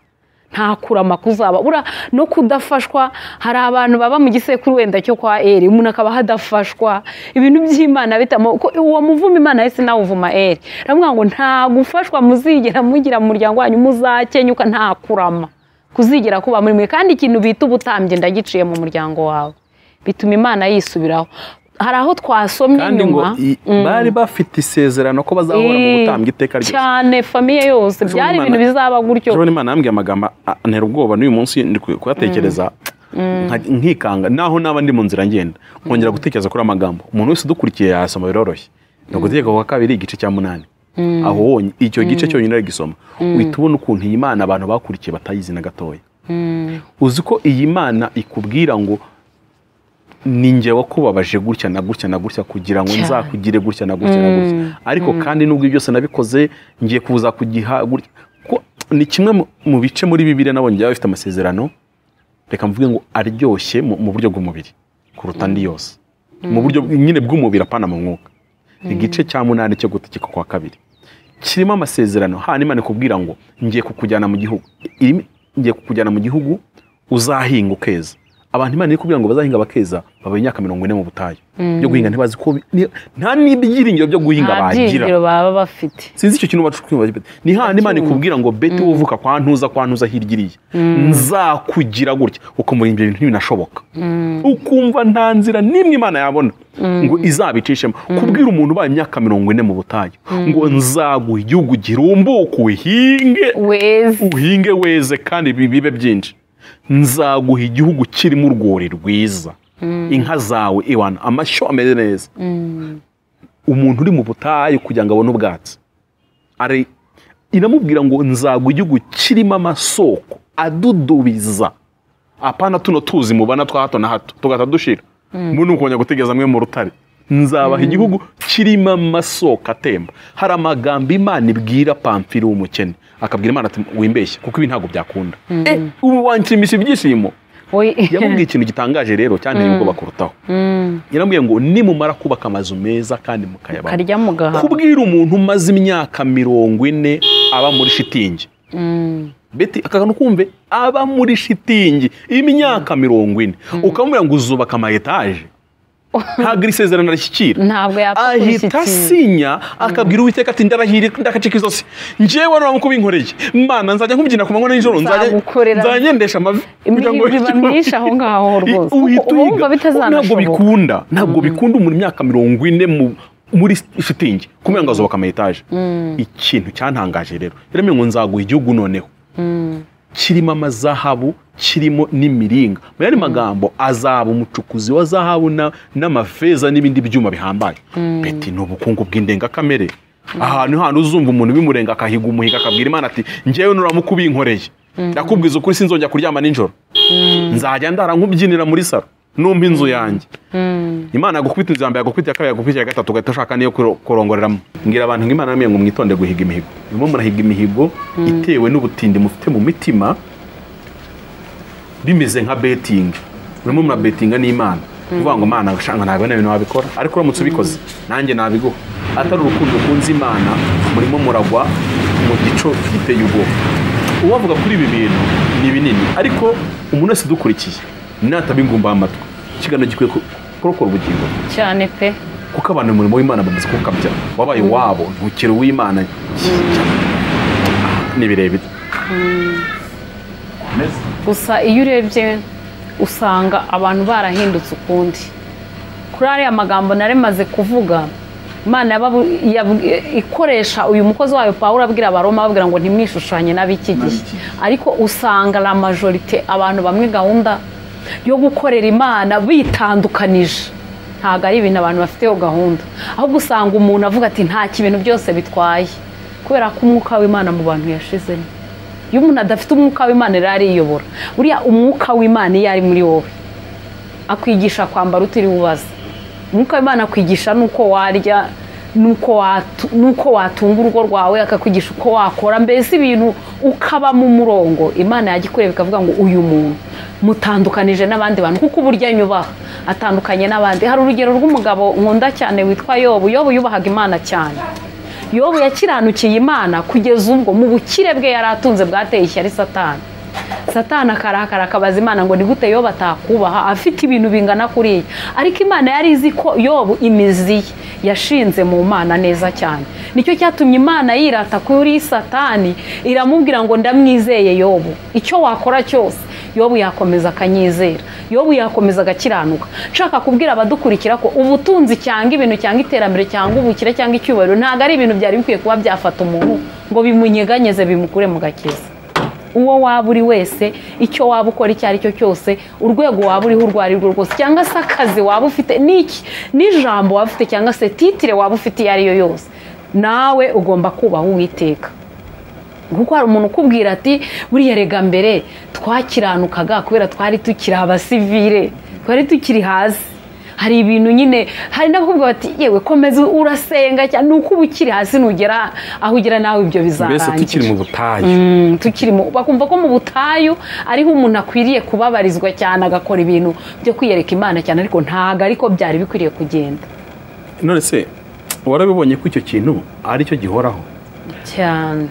nta kuramaku uzaba buriya no kudafashwa hari abantu baba mu gisekuru wenda cyo kwa eri umuntu akaba ahadafashwa ibintu by'imana bitamo ko uwo muvuma imana yahise nawe uvuma eri aravuga ngo nta gufashwa muzigera mugira mu muryango wanyu muzakenyuka nta kurama kuzigera kuba muri mwe kandi ikintu bita ubutambyi ndagiciye mu muryango wawe bituma imana yisubiraho hari aho twasomye kandi ngo nyuma i- bari bafite isezerano ko bazahora mu Eh, butambyi iteka ryose cyane famiye yose byari ibintu bizaba gutyo ejo imana yambwiye amagambo a- antera ubwoba n'uyu munsi ndi ku- kuyatekereza nka- nkikanga naho naba ndi mu nzira ngenda nkongera gutekereza kuri amagambo umuntu wese udukurikiye yasoma biroroshye ni ugutegeka kwa kabiri igice cya munani aho wonye icyo gice cyonyine ari gisoma uhita ubona ukuntu iyi mana abantu bakurikiye batayizi na gatoya uzi ko iyi mana ikubwira ngo ni njye wakubabaje gutya na gutya na gutya kugira ngo Cyane. nzakugire gutya na gutya na gutya ariko kandi n'ubwo ibyo byose nabikoze ngiye kuza kugiha gutya Ko- ni kimwe mu- mu bice muri bibiri nabonye byaba bifite amasezerano reka mvuge ngo aryoshye mu mu buryo bw'umubiri kuruta andi yose mu buryo bw- nyine bw'umubiri apana mu mwuka igice cya munani cyo gutegeka kwa kabiri kirimo amasezerano hanyuma ikubwira ngo ngiye kukujyana mu gihugu irimo ngiye kukujyana mu gihugu uzahinga ukeza abantu imana iri kubwira ngo bazahinga bakeza baba imyaka mirongo ine mu butayu byo guhinga ntibazi ko bi- ni- nta n'ibyiringiro byo guhinga nta bagira byiringiro baba bafite sinzi icyo kintu bacu kwiyumva gipeti. ni handi imana ikubwira ngo beti wovuka kwa ntuza kwa ntuza hirya iriya nzakugira gutya ukumva ibyo bintu ntibinashoboka ukumva nta nzira n'imwe imana yabona ngo izabicishemo kubwira umuntu ubaye imyaka mirongo ine mu butayu ngo nzaguha igihugu girumbuka uhinge weza uhinge weze kandi bi- bibe byinshi nzaguha igihugu kirimo urwuri rwiza inka zawe iwana amashyo ameze neza umuntu uri mu butayu kugira ngo abone ubwatsi ari iramubwira ngo nzaguha igihugu kirimo amasoko adudubiza apana tuno tuzi mubana twa hato na hato tugahita dushira mm. mbona ukongera gutegereza amwe mu rutare nzabaha igihugu kirimo amasoko atemba hari amagambo imana ibwira pamfiri w'umukene akabwira imana ati wimbeshye kuko ibi ntabwo byakunda eh ubu wanshimisha ibyishimo yamubwiye ikintu gitangaje rero cyanteye ubwoba kurutaho yaramubwiye ngo nimumara kubaka amazu meza kandi mukayabamo karya mu gahaha kubwira umuntu umaze imyaka mirongo ine aba muri shitingi beti aka kantu kumve aba muri shitingi imyaka mirongo ine ukamubwira ngo uzubaka ama etaje ntabwo iri sezerano arishyikira ntabwo yapfa ahita kubishyikira asinya akabwira uwiteka ati ndarahire ndakacika izosi ngewe none wamukubinkore mana nzajya nkubyina ku manywa n'ijoro nzajya Nzagukorera. nzajya ngendesha amavi kugira ngo- imihirwe iba myinshi aho ngaho rwose I- uhita kuko uba wumva uyiga. ntabwo bitazanashoboka bikunda ntabwo bikunda umuntu imyaka mirongo ine mu- muri shitingi kumenya ngo azubaka ama etaje ikintu cyantangaje rero rero ngo nzaguha igihugu noneho kirimo amazahabu kirimo n'imiringa mu yandi magambo azaba umucukuzi wa zahabu na- n'amafeza n'ibindi byuma bihambaye beti ni ubukungu bw'indengakamere ahantu hantu uzumva umuntu bimurenga akahiga umuhiga akabwira imana ati ngewe nuramukubinkoreye ndakubwiza ukuri sinzongera kuryama nijoro nzajya ndara nk'ubyinira muri saro numva inzu yanjye imana yagukubita inzu ya mbere yagukubita iya kabiri yagukubita iya gatatu ugahita ushaka niyo kuro- kurongoreramo mbwira abantu ngo imana yambwiye ngo mwitonde guhiga imihigo rimwe murahiga imihigo itewe n'ubutindi mufite mu mitima bimeze nka betingi urimo murabetinga n'imana uvuga ngo imana ushanga ntabwo nta bintu wabikora ariko uramutse ubikoze nanjye nabiguha atari urukundo ukunze imana murimo muragwa mu gico giteye ubwoba uwavuga kuri ibi bintu ni binini ariko umuntu wese udukurikiye natabingumbaho amatwi ikiganiro gikwiye ku- kurokora ubugingo bwe cyane pe kuko abantu umurimo w'imana bamaze kuwukabya wabaye uwabo ntukiri uw'imana ni birebire gusa iyo urebye usanga abantu barahindutse ukundi kuri ariya magambo nari maze kuvuga imana yaba- yab- ikoresha uyu mukozi wayo pawulo abwira abaroma babwira ngo ntimwishushanye n'ab'iki gihe ariko usanga la majorite abantu bamwe gahunda yo gukorera imana bitandukanije ntabwo ari ibintu abantu bafiteho gahunda ahubwo usanga umuntu avuga ati nta ibintu byose bitwaye kubera ko umwuka w'imana mu bantu yashizemo iyo umuntu adafite umwuka w'imana rero ariyobora buriya umwuka w'imana iyo ari muri wowe akwigisha kwambara utiriwe ubaza umwuka w'imana akwigisha n'uko warya n'uko watu- n'uko watunga urugo rwawe akakwigisha uko wakora mbese ibintu ukabamo umurongo imana yagikoreye bikavuga ngo uyu muntu mutandukanije n'abandi bantu kuko uburyo anyubaha atandukanye n'abandi hari urugero rw'umugabo nkunda cyane witwa yobu yobu yubahaga imana cyane yobu yakiranukiye imana kugeza ubwo mu bukire bwe yari atunze bwateye ishyari satani satani akarakara akabaza imana ngo ni gute yobu atakubaha afite ibintu bingana kuriya ariko imana yari izi ko yobu imizi ye yashinze mu mana neza cyane nicyo cyatumye imana yirata kuri satani iramubwira ngo ndamwizeye yobu icyo wakora cyose yobu yakomeza akanyizera yobu yakomeza agakiranuka nshaka kubwira abadukurikira ko ubutunzi cyangwa ibintu cyangwa iterambere cyangwa ubukire cyangwa icyubahiro ntabwo ari ibintu byari bikwiye kuba byafata umuntu ngo bimunyeganyeze bimukure mu gakiza uwo waba uri wese icyo waba ukora icyo ari cyo cyose urwego waba uriho urwo ari rwo rwose cyangwa se akazi waba ufite n'iki n'ijambo waba ufite cyangwa se titire waba ufite iyo ari yo yose nawe ugomba kubaha uwiteka kuko hari umuntu ukubwira ati buriya rega mbere twakiranukaga kubera twari tukiri abasivire twari tukiri hasi hari ibintu nyine hari n'abakubwira bati yewe komeza urasenga cyane ni uko uba ukiri hasi nugera aho ugera nawe ibyo mbese tukiri bizarangira mu butayu Mm, tukiri mu bakumva ko mu butayu ariho umuntu akwiriye kubabarizwa cyane agakora ibintu byo kwiyereka imana cyane ariko ntabwo ariko byari bikwiriye kugenda none se warabibonye ko icyo kintu ari cyo gihoraho cyane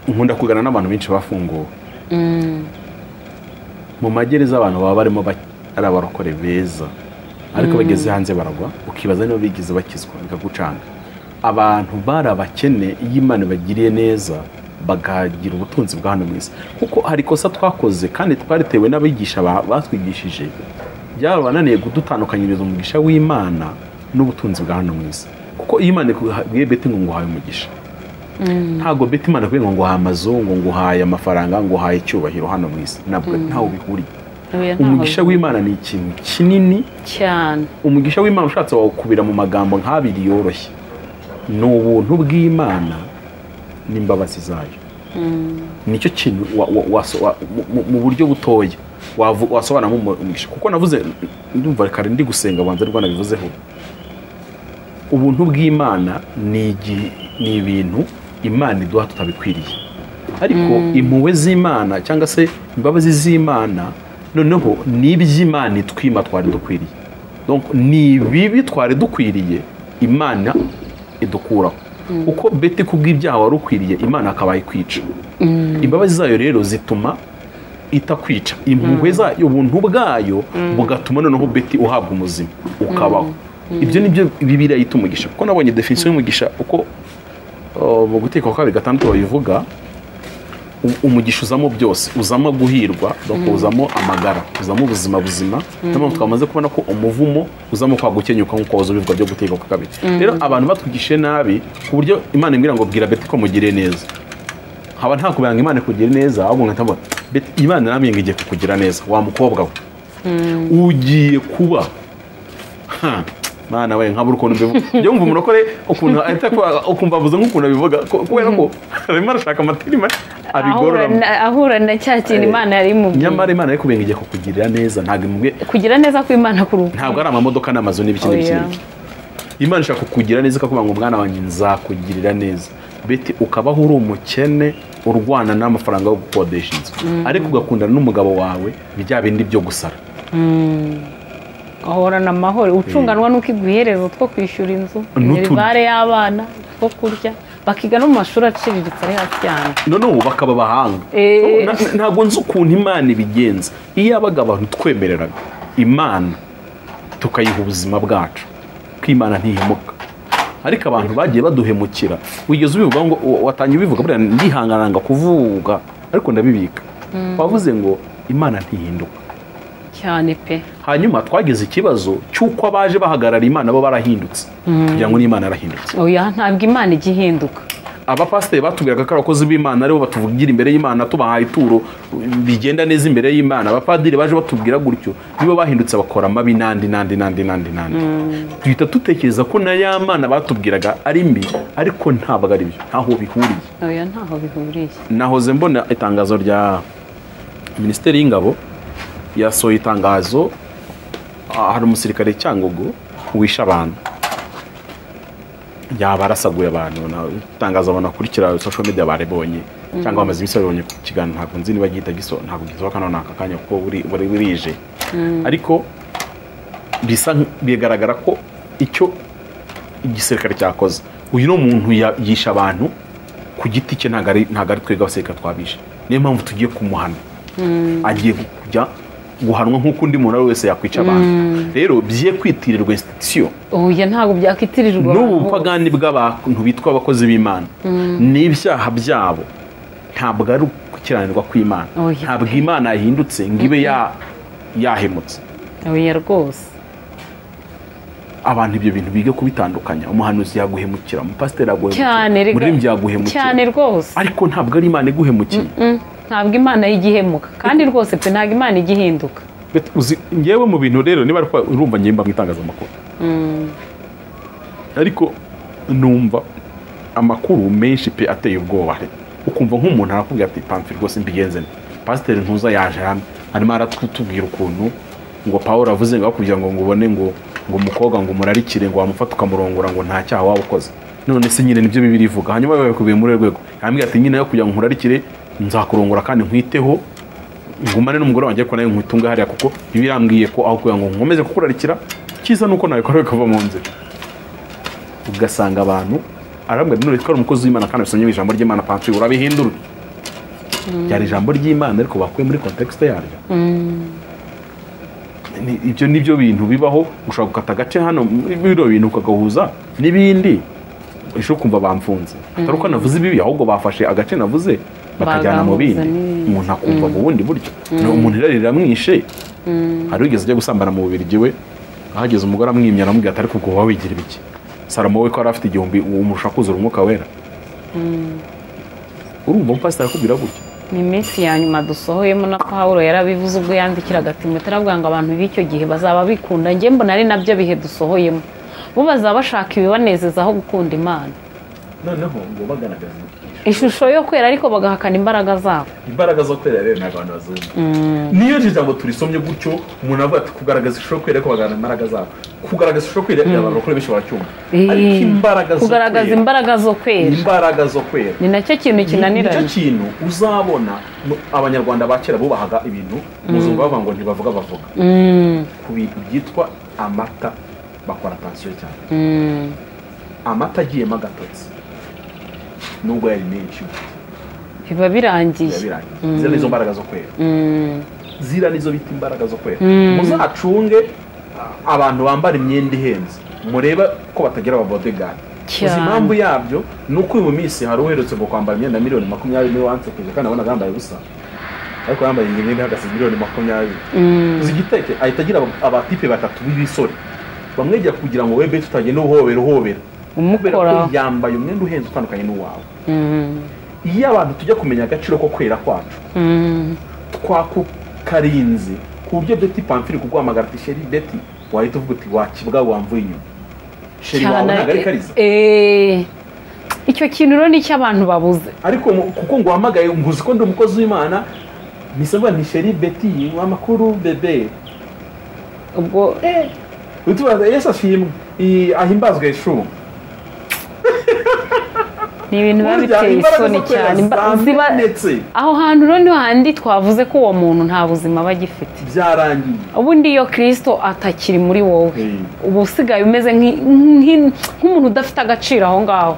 nkunda kugana n'abantu benshi bafunguwe mu magereza abantu baba barimo ba- ari abarokore beza ariko bageze hanze baragwa ukibaza niba bigeze bakizwa bikagucanga abantu bari abakene iyo imana bagiriye neza bakagira ubutunzi bwa hano mu isi kuko hari ikosa twakoze kandi twaritewe n'abigisha ba- batwigishije byabananiye kudutandukanyiriza umugisha w'imana n'ubutunzi bwa hano mu isi kuko iyo imana ikubwiye beti ngo nguhaye umugisha ntabwo beti imana ikubwiye ngo nguhaye amazu ngo nguhaye amafaranga ngo nguhaye icyubahiro hano mu isi ntabwo ntaho bihuriye Oya, ntaho umugisha w'imana ni ikintu kinini cyane umugisha w'imana ushatse wawukubira mu magambo nk'abiri yoroshye ni ubuntu bw'imana n'imbabazi zayo nicyo kintu wa- wa- waso- wa- mu- mu- mu buryo butoya wavu- wasobanuramo umugisha kuko navuze ndumva kare ndi gusenga banza rwa nabivuzeho ubuntu bw'imana ni igi- ni ibintu imana iduha tutabikwiriye ariko impuhwe z'imana cyangwa se imbabazi z'imana noneho ni iby'imana itwima twari dukwiriye Donc, ni ibibi twari dukwiriye imana idukuraho kuko beti kubw'ibyaha wari ukwiriye imana akaba ikwica imbabazi zayo rero zituma itakwica impuhwe zayo ubuntu bwayo bugatuma noneho beti uhabwa umuzima ukabaho ibyo ni byo bibiriya yita umugisha kuko nabonye definition y'umugisha uko uh, mu guteka kwa kabiri gatandatu babivuga u- umugisha uzamo byose uzamo guhirwa donc uzamo amagara uzamo ubuzima buzima niyo mpamvu twamaze kubona ko umuvumo uzamo kwa gukenyuka nk'uko wahoze ubivuga byo guteka kwa kabiri rero abantu batwigishije nabi ku buryo imana imbwira ngo bwira beti ko mugire neza haba nta kubanga imana kugira neza ahubwo nkahita mbona beti imana namwe igiye kukugira neza wa mukobwa we ugiye kuba ha, mana we nkabura ukuntu mbivuga njyewe mva umurokore ukuntu ahita akwa- ukumva avuze nk'ukuntu abivuga ko- kubera ko arimo arashaka amatirima ahura abigororamo na- ahura na cya kintu imana yari imubwiye nyamara imana ariko igiye kukugirira neza ntabwo imubwiye kugira neza kw'imana kuruhuka ntabwo ari amamodoka n'amazu n'ibiki Oh, n'ibiki yeah. n'ibiki imana ishaka kukugira neza ikakuvuga ngo mwana wanjye nzakugirira neza beti ukabaho uri umukene urwana n'amafaranga yo gukodesha inzu ariko ugakundana n'umugabo wawe bya bindi byo gusara ahorana amahoro ucunganwa n'uko iguhereza utwo kwishyura inzu N'utu- minerivare y'abana two kurya bakiga no mu mashuri aciriritse ari hasi cyane noneho ubu bakaba abahanga Eh. So, na- na- ntabwo nzi ukuntu imana ibigenza iyo yabaga abantu twemereraga imana tukayiha ubuzima bwacu ko imana ntihemuka ariko abantu bagiye baduhemukira wigeze ubivuga ngo wa- watangiye ubivuga buriya ndihangananga kuvuga ariko ndabibika wavuze ngo imana ntihinduka cyane pe hanyuma twagize ikibazo cy'uko abaje bahagarara imana bo barahindutse kugira ngo n'imana yarahindutse oya ntabwo imana ijya ihinduka abapasiteri batubwiraga ko abakozi b'imana aribo batuvugira imbere y'imana tubahaye ituro bigenda neza imbere y'imana abapadiri baje batubwira gutyo nibo bahindutse bakora amabi n'andi n'andi n'andi n'andi n'andi duhita dutekereza ko na ya mana batubwiraga ari mbi ariko ntabwo ari byo ntaho bihuriye oya ntaho bihuriye nahoze mbona itangazo rya minisiteri y'ingabo yasohoye itangazo ah, hari umusirikare cyangugu wishe abantu yaba arasaguye abantu na- itangazo abantu bakurikira social media baribonye cyangwa bamaze iminsi babibonye ku kiganiro ntabwo nzi niba gihita giso ntabwo gisohoka none aka kanya kuko buri- buri burije ariko bisa nk- bigaragara ko icyo igisirikare cyakoze uyu ni umuntu ya- yishe abantu ku giti cye ntabwo ari ntabwo ari twebwe abasirikare twabishe niyo mpamvu tugiye kumuhana agiye kujya guhanwa nk'uko undi muntu uwo ari wese yakwica abantu rero bye kwitirirwa institusiyo oya ntabwo byakwitirirwa n'ubu abantu. bupagani bw'abantu bitwa abakozi b'imana n'ibyaha byabo ntabwo ari ugukiranirwa kw'imana Oya. ntabwo imana yahindutse ngo ibe ya- yahemutse oya rwose abantu ibyo bintu biga kubitandukanya umuhanuzi yaguhemukira umupasiteri cyane yaguhemukira rega- umuririmbyi yaguhemukira cyane rwose ariko ntabwo ari imana iguhemukiye Mm, ntabwo imana ijya ihemuka kandi rwose pe ntabwo imana ijya ihinduka Bet- uzi ngewe mu bintu rero niba ariko urumva ngemba mu itangazamakuru ariko numva amakuru menshi pe ateye ubwoba ukumva nk'umuntu arakubwira ati pamfi rwose mbigenze nte pasiteri ntuza yaje hano arimo aratubwira ukuntu ngo paul avuze ngo bakubwira ngo ngo ubone ngo ngo umukobwa ngo umurarikire ngo wamufata ukamurongora ngo nta cyaha waba ukoze none se nyine nibyo bibiri ivuga hanyuma babikubiye muri urwo rwego yambwira ati nyine yo kugira ngo nkurarikire nzakurongora kandi nkwiteho ngumane n'umugore wanjye ko nawe nkwitunga hariya kuko iba irambwiye ko aho kugira ngo nkomeze kukurarikira cyiza nuko nabikora bikava mu nzira ugasanga abantu arambwira ati nureka ari umukozi w'imana kandi abisomye mu ijambo ry'imana pansiyo urabihindura ryari ijambo ry'imana ariko bakuye muri kontekisite yaryo Ni- ibyo ni byo bintu bibaho ushobora gukata agace hano muri bino bintu ukagahuza n'ibindi ejo kumva bamfunze atari uko navuze ibibi ahubwo bafashe agace navuze bakajyana mu bindi Bagambuza n'ibindi. umuntu akumva mu bundi buryo ni umuntu irari riramwishe hari wigeze ajya gusambana mu bubirigi we ahageze umugore amwimya aramubwira ati ariko ubwo wowe wigira ibiki salomo we ko yari afite igihumbi umurusha kuzura umwuka wera urumva umupasiteri akubwira gutyo ni iminsi ya nyuma dusohoyemo na pawuro yarabivuze ubwo yandikiraga timote aravuga ngo abantu b'icyo gihe bazaba bikunda njye mbona ari nabyo bihe dusohoyemo bo bazaba bashaka ibibanezeza aho gukunda imana noneho ngo bagaragaza ishusho yo kwera ariko bagahakana imbaraga zabo imbaraga zo kwera rero ni abantu bazungu niyo iri jambo turisomye gutyo umuntu avuga ati kugaragaza ishusho yo kwera ko bagaragaza imbaraga zabo kugaragaza ishusho yo kwera abantu bakora benshi baracyumva ariko imbaraga zo kugaragaza kwera imbaraga zo kwera imbaraga zo kwera ni nacyo kintu nicyo kinaniranye kintu uzabona mu- abanyarwanda ba kera bubahaga ibintu umuzungu bavuga ngo ntibavuga bavuga ku bintu byitwa amata bakora pansiyo cyane amata agiyemo agatotsi nubwo yari menshi biba birangiye biba birangiye ziriya nizo mbaraga zo kwera Mm. ziriya nizo bita imbaraga zo kwera muzacunge a- abantu bambara imyenda ihenze murebe ko batagira ababodegadi gusa Cyane. impamvu yabyo ni uko uyu minsi hari uherutse ngo kwambara imyenda miliyoni makumyabiri niwe wansekeje kandi abona yambaye ubusa ariko yambaye iyi myenda ihagaze miliyoni makumyabiri uzi igiteke ahita agira aba- abatipe batatu b'ibisore bamwegera kugira ngo webe tutagenda uhobera uhobera kubera ko umukoraho yambaye umwenda uhenze utandukanye n'uwawe iyo abantu tujya kumenya agaciro ko kwera kwacu Mm. twakukarinze ku buryo beti pamfiri kuguhamagara ati sheri beti wahita uvuga uti wakibwa wamvuye inyuma sheri wawe Cyane. ntabwo ari kariza Eh, icyo kintu rero ni cyo abantu babuze ariko mu- kuko ngo uhamagaye ngo uzi ko ndi umukozi w'imana nisabwa nti sheri beti amakuru bebe ubwo utubaza yesu ashimwe i- ahimbazwe yeshuwa ni ibintu biba Burya biteye imbaraga isoni zo kwera cyane Imba- ziba- zamenetse. aho hantu rero niho handi twavuze ko uwo muntu nta buzima aba agifite byarangiye ubundi iyo kirisito atakiri muri wowe Mm. uba usigaye umeze nk'i- nk'i- nk'umuntu udafite agaciro aho ngaho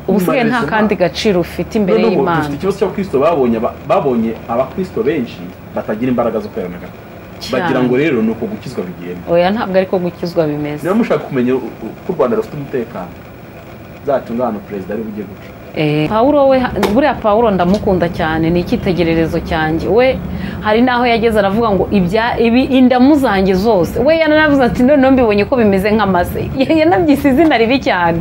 uba usigaye nta Imana. kandi gaciro ufite imbere noneho ubu y'imana dufite ikibazo cy'abakristo babonye aba- babonye abakristo benshi batagira imbaraga zo kwera na gato Cyane. bagira ngo rero ni uko gukizwa bigenda oya ntabwo ariko gukizwa bimeze niba mushaka kumenya u- u- ko u rwanda rufite umutekano zatungana perezida ari bujye guca Eh, pawulo we buriya pawulo ndamukunda cyane ni icyitegererezo cyanjye we hari n'aho yageze aravuga ngo ibya ibi indamu zanjye zose we yaranavuze ati noneho mbibonye ko bimeze nk'amase yanabyise izina ribi cyane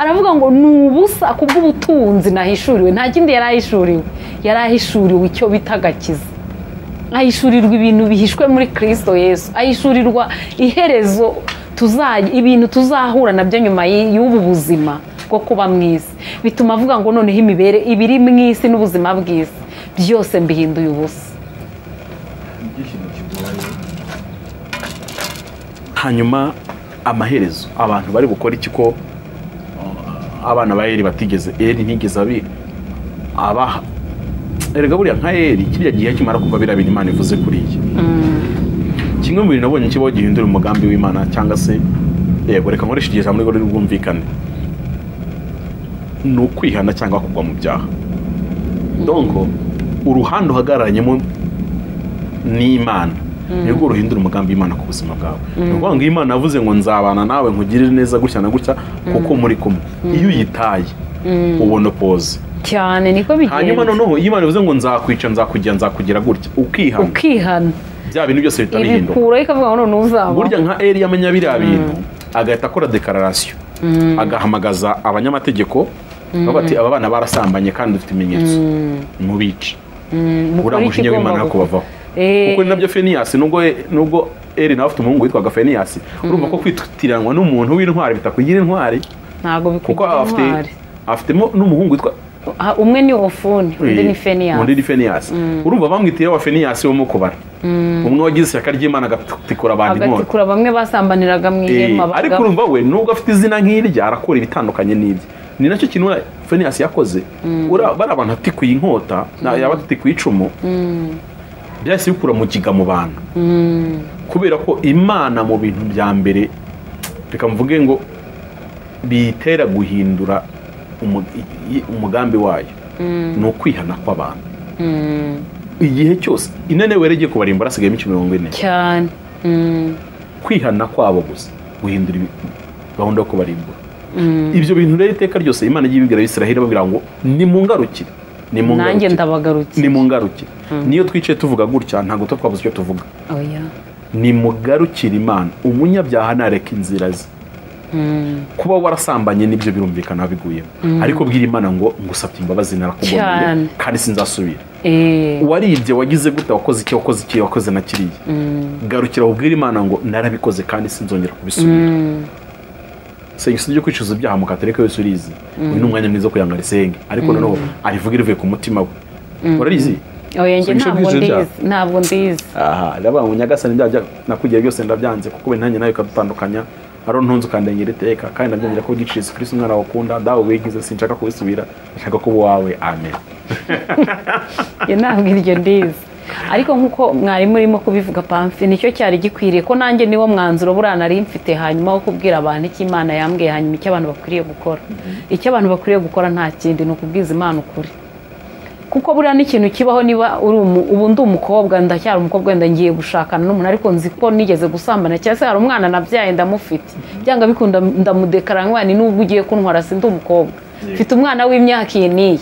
aravuga ngo ni ubusa kubw'ubutunzi nahishuriwe nta kindi yari ahishuriwe yari ahishuriwe icyo bita agakiza ahishurirwa ibintu bihishwe muri kirisito yesu ahishurirwa iherezo tuzajya ibintu tuzahura nabyo nyuma y'i- y'ubu buzima bwo kuba mu isi bituma avuga ngo noneho imibere ibiri mu isi n'ubuzima bw'isi byose mbihinduye ubusa ibyishimo kigoye hanyuma amaherezo abantu bari gukora iki ko uh, abana ba eri batigeze eri ntigeze abi abaha erega buriya nka eri kiriya gihe kimara kuva biriya bintu imana ivuze kuri iyi kimwe mu bintu nabonye kibaho gihindura umugambi w'imana cyangwa se yego reka nkoreshe igihe jambo rero rwumvikane ni ukwihana cyangwa kugwa mu byaha donko uruhande uhagararanyemo n'imana nibwo ruhindura umugambi w'imana ku buzima bwawe ni ukuvuga ngo iyo imana yavuze ngo nzabana nawe nkugirire neza gutya na gutya kuko muri kumwe iyo uyitaye ubona opoze cyane niko hanyuma bigenda noneho iyo imana ivuze ngo nzakwica nzakujya nzakugira gutya ukihana ukihana bya bintu byose bihita bihinduka ibikuraho ikavuga ngo noneho uzaba burya nka eri yamenya biriya bintu agahita akora dekararasiyo agahamagaza abanyamategeko bavuga ati aba bana barasambanye kandi dufite ibimenyetso mubice buriya umujinya w'imana yo kubavaho kuko ni nabyo feniyasi nubwo nubwo eri nawe afite umuhungu witwaga feniyasi urumva ko kwitiranwa n'umuntu w'intwari bitakugira intwari ntabwo kuko bikwiye afite intwari afitemo n'umuhungu witwa Ah, umwe ni ofuni undi ni undi feniyasi ni feniyasi urumva bamwitiye wa feniyasi wo mu kubara umwe wagize ishyaka ry'imana agatikura abantu inkota agatikura bamwe basambaniraga Eh, mu ihema ariko bagapfa. urumva we nubwo afite izina nk'irya arakora ibitandukanye n'ibye ni nacyo kintu we- feniyasi yakoze Ura- bariya bantu atikuye inkota na- yaba atikuye icumu byahise bikura mu giga mu bantu kubera ko imana mu bintu bya mbere reka mvuge ngo biyitera guhindura umu- i- i- umugambi wayo ni ukwihana kw'abantu igihe cyose inene wera igiye kubarimbura hasigayemo imico mirongo ine cyane Mm. kwihana kwabo gusa guhindura ibi- gahunda yo kubarimbura ibyo bintu rero iteka ryose imana igiye ibibwira abisiraheli babwira ngo nimungarukire nanjye nimungarukire ndabagarutse nimungarukire niyo twicaye tuvuga gutya ntabwo tuba twabuze icyo tuvuga oya nimugarukire imana umunyabyaha nareka inzira ze kuba warasambanye n'ibyo birumvikana biguyemo ariko bwira imana ngo ngusabye imbabazi Cyane. narakugomeye kandi sinzasubira Eh, waribye wagize gute wakoze iki wakoze iki wakoze na kiriya garukira ubwire imana ngo narabikoze kandi sinzongera kubisubira senga usibye kwicuza ibyaha mukatereka yose urizi uyu ni umwanya mwiza wo kugira ngo arisenge ariko noneho arivuge rivuye ku mutima we urarizi oya njye Sinshobora ntabwo kwicuza ndizi ntabwo ndizi aha ndavuga ngo nyagasani ibyaha bya- nakugiriye byose ndabyanze kuko we nanjye nawe ukadutandukanya ari ntunze ukandengera iteka kandi ndabyongera ko gicirizi kuri umwana wakunda dawe wigize sinshaka kubisubira nshaka kuba uwawe amen njye ntabwo iryo ndizi ariko nk'uko mwarimu urimo kubivuga pamfi nicyo cyari gikwiriye ko nanjye niwo mwanzuro buriya nari mfite hanyuma wo kubwira abantu icyo imana yambwiye hanyuma icyo abantu bakwiriye gukora icyo abantu bakwiriye gukora nta kindi ni ukubwiza imana ukuri kuko buriya n'ikintu kibaho niba uri umu- ubu ndi umukobwa ndacyari umukobwa wenda ngiye gushakana n'umuntu ariko nzi ko nigeze gusambana cyangwa se hari umwana nabyaye ndamufite byanga bikunda ndamudekara nk'umwana n'ubwo ugiye kuntwara si ndi umukobwa mfite umwana w'imyaka iyi n'iyi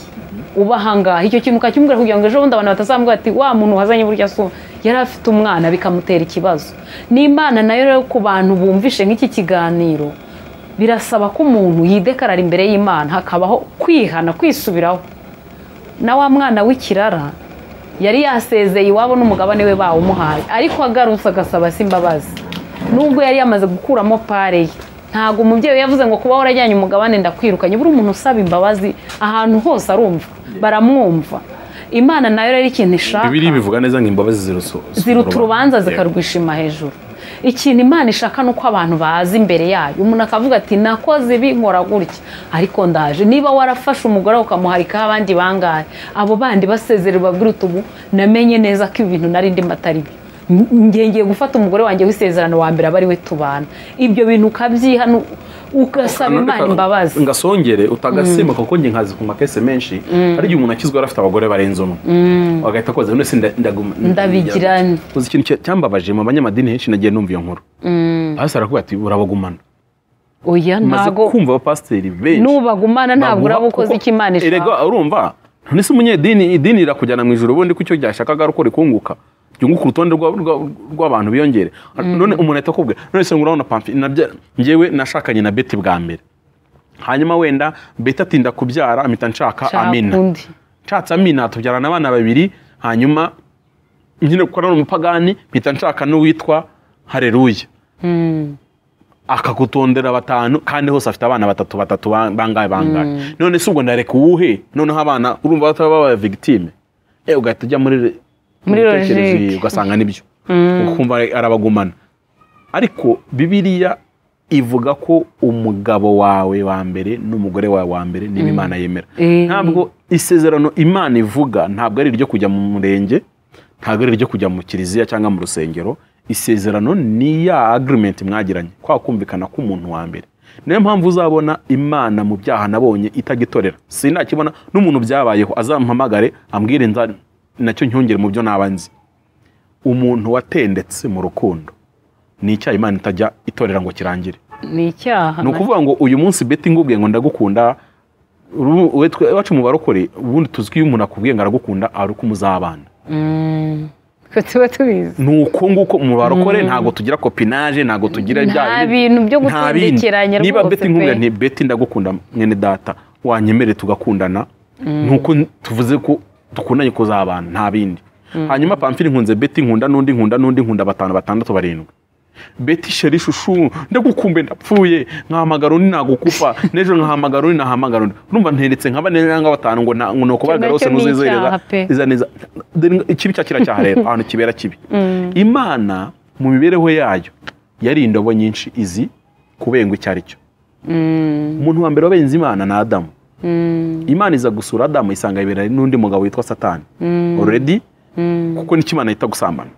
uba ahangaha icyo kintu ukakimbwira kugira ngo ejo bundi abantu batazambwira ati wa muntu wazanye burya asuma yari afite umwana bikamutera ikibazo n'imana nayo rero ku bantu bumvishe nk'iki kiganiro birasaba ko umuntu yidekarara imbere y'imana hakabaho kwihana kwisubiraho na wa mwana w'ikirara yari yasezeye iwabo n'umugabane we bawumuhaye ariko agarutse agasaba se imbabazi nubwo yari yamaze gukuramo pare ye ntabwo umubyeyi we yavuze ngo kuba warajyanye umugabane ndakwirukanye buri umuntu usaba imbabazi ahantu hose arumva baramwumva imana nayo rero ikintu ishaka bibiri bivuga neza ngo imbabazi zirusu ziruta urubanza zikarwishima hejuru ikintu imana ishaka ni uko abantu baza imbere yayo umuntu akavuga ati nakoze ibi nkora gutya ariko ndaje niba warafashe umugore wawe ukamuharikaho abandi bangahe abo bandi basezererwa babwira uti ubu namenye neza ko ibi bintu nari ndimo atari byo N- njye ngiye gufata umugore wanjye w'isezerano wa mbere aba ari we tubana ibyo bintu ukabyihana ugasaba imana imbabazi ngasongere utagasema kuko njye nkazi ku makese menshi hari igihe umuntu akizwa yari afite abagore barenze umwe agahita akoza none se nda- ndaguma Ndabigira nte? uzi ikintu cya- cyambabaje mu banyamadini henshi nagiye numva iyo nkuru hasi aravuga ati urabagumana oya maze ntabwo kumva abapasiteri benshi nubagumana ntabwo baguha- uraba ukoze kuko- icyo imana ishaka erega urumva none se umunyedini idini rirakujyana mu ijoro ubundi ko icyo ryashakaga ari uko rikunguka ryunguka urutonde rwa- rwa- rw'abantu biyongere none umuntu ahita akubwira none se ngurabona pamfi nabya- njyewe nashakanye na beti bwa mbere hanyuma wenda beti atinda kubyara mpita nshaka Nshaka amina undi. nshatse amina tubyarana abana babiri hanyuma nyine kuko ari umupagani mpita nshaka n'uwitwa hareruya akagutondera batanu kandi hose afite abana batatu batatu ba- bangahe bangahe none se ubwo ndareka uwuhe noneho abana urumva bataba babaye victime eh ugahita ujya muri re- Muri mu bitekerezo logique. ibi, ugasanga nibyo ukumva arabagumana ariko bibiliya ivuga ko umugabo wawe wa mbere n'umugore wawe wa mbere niba imana yemera Eh. ntabwo isezerano imana ivuga ntabwo ari iryo kujya mu murenge ntabwo ari iryo kujya mu kiliziya cyangwa mu rusengero isezerano ni ya agirimenti mwagiranye kwa kumvikana k'umuntu wa mbere niyo mpamvu uzabona imana mu byaha nabonye itagitorera sinakibona n'umuntu byabayeho azampamagare ambwire nza nacyo nyongere mu byo naba nzi umuntu watendetse mu rukundo ni icyaha imana itajya itorera ngo kirangire ni icyaha ni ukuvuga ngo uyu munsi beti ngubwiye ngo ndagukunda uru- we twe- iwacu mu barokore ubundi tuzi ko iyo umuntu akubwiye ngo aragukunda ari uko muzabana twe tuba tubizi ni uko nguko mu barokore ntabwo tugira kopinage ntabwo tugira Nta bya bindi- bintu byo nta bindi. gutindikeranya niba rwose beti nkubwiye pe. nti beti ndagukunda mwene data wanyemere tugakundana ni uko n- tuvuze ko dukundanye kuzabana nta bindi hanyuma pamfiri nkunze beti nkunda n'undi nkunda n'undi nkunda batanu batandatu barindwi beti sheri shushu ndagukumbe ndapfuye nkahamagara undi nagukupa n'ejo nkahamagara undi nahamagara undi urumva nteretse nka bane cyangwa batanu ngo na- ngo ni ukubagarara hose Nacyo ni icyaha ntuzizereza pe. iza neza Dore ikibi cya kiriya cyaha rero ahantu kibera kibi imana mu mibereho yayo yari indobo nyinshi izi kubengwa icyo ari cyo umuntu wa mbere wabenze imana ni adamu imana iza gusura adamu isanga yibera n'undi mugabo witwa satani already kuko nicyo imana yita gusambana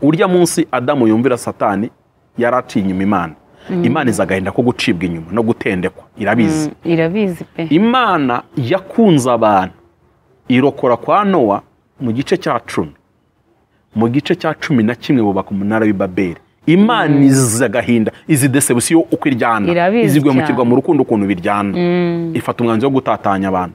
urya munsi adamu yumvira satani yari aciye inyuma imana imana iza agahinda ko gucibwa inyuma no gutendekwa irabizi irabizi pe imana yakunze abantu irokora kwa nowa mu gice cya cumi mu gice cya cumi na kimwe bubaka umunara w'i babeli imana izi agahinda izi desebusiyo uko iryana Irabizi izigwemukirwa cyane. mu rukundo ukuntu biryana ifata umwanzuro wo gutatanya abantu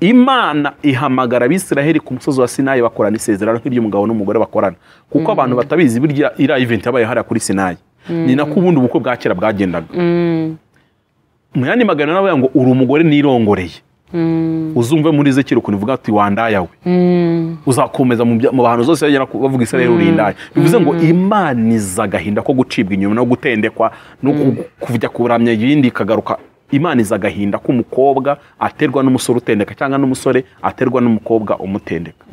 imana ihamagara abisiraheli ku musozi wa sinayi bakorana isezerano nk'iry'umugabo n'umugore bakorana kuko abantu batabizi birya iriya iventi yabaye hariya kuri sinayi ni nako ubundi ubukwe bwa kera bwagendaga mu yandi magambo nawe ngo uri umugore nirongoreye uzumve muri zekiro ukuntu ivuga ati wandayawe uzakomeza mu bya- mu bantu zose bagera ku- bavuga israel urindaya bivuze ngo imaniza agahinda ko gucibwa inyuma no gutendekwa no ku- kujya kuramya ibindi ikagaruka imaniza agahinda k'umukobwa aterwa n'umusore utendeka cyangwa n'umusore aterwa n'umukobwa umutendeka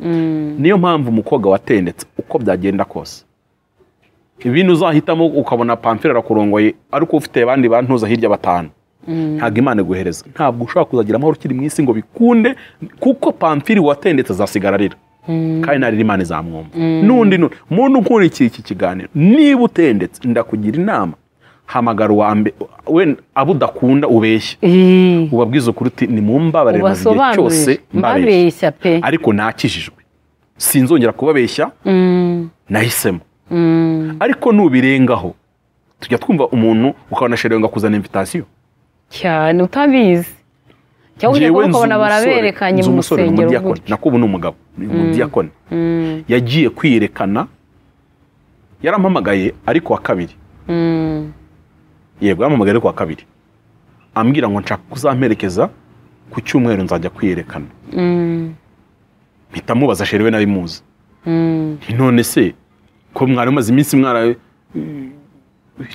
niyo mpamvu umukobwa watendetse uko byagenda kose ibintu uzahitamo ukabona pamfire arakurongoye ariko ufite abandi bantuza hirya batanu ntabwo imana iguhereza ntabwo ushobora kuzagira amahoro ukiri mu isi ngo bikunde kuko pamfiri watendetse azasigara arira kandi ntarira imana izamwumva n'undi n'undi muntu ukurikiye iki kiganiro niba utendetse ndakugira inama hamagara uwa mbe wenda abo udakunda ubeshye Ih, ubabwiza ukuri uti nimumbabarire maze igihe cyose ubasobanurire mbabeshye mbabeshya pe ariko nakijijwe sinzongera kubabeshya nahisemo ariko nubirengaho tujya twumva umuntu ukabona sherewe ngo akuzana invitasiyo cyane utabizi cyangwa ujya Njyewe kuba nzi ukabona umusore- baraberekanye nzi mu umusore ni rusengero umudiyakoni. gutyo. nakubu ni umugabo ni umudiyakoni yagiye kwiyerekana yarampamagaye ari ku wa kabiri yego yarampamagaye ari ku wa kabiri ambwira ngo nshaka kuzamperekeza ku cyumweru nzajya kwiyerekana mpita mubaza sherewe nari muzi Nti none se ko mwari mumaze iminsi mwara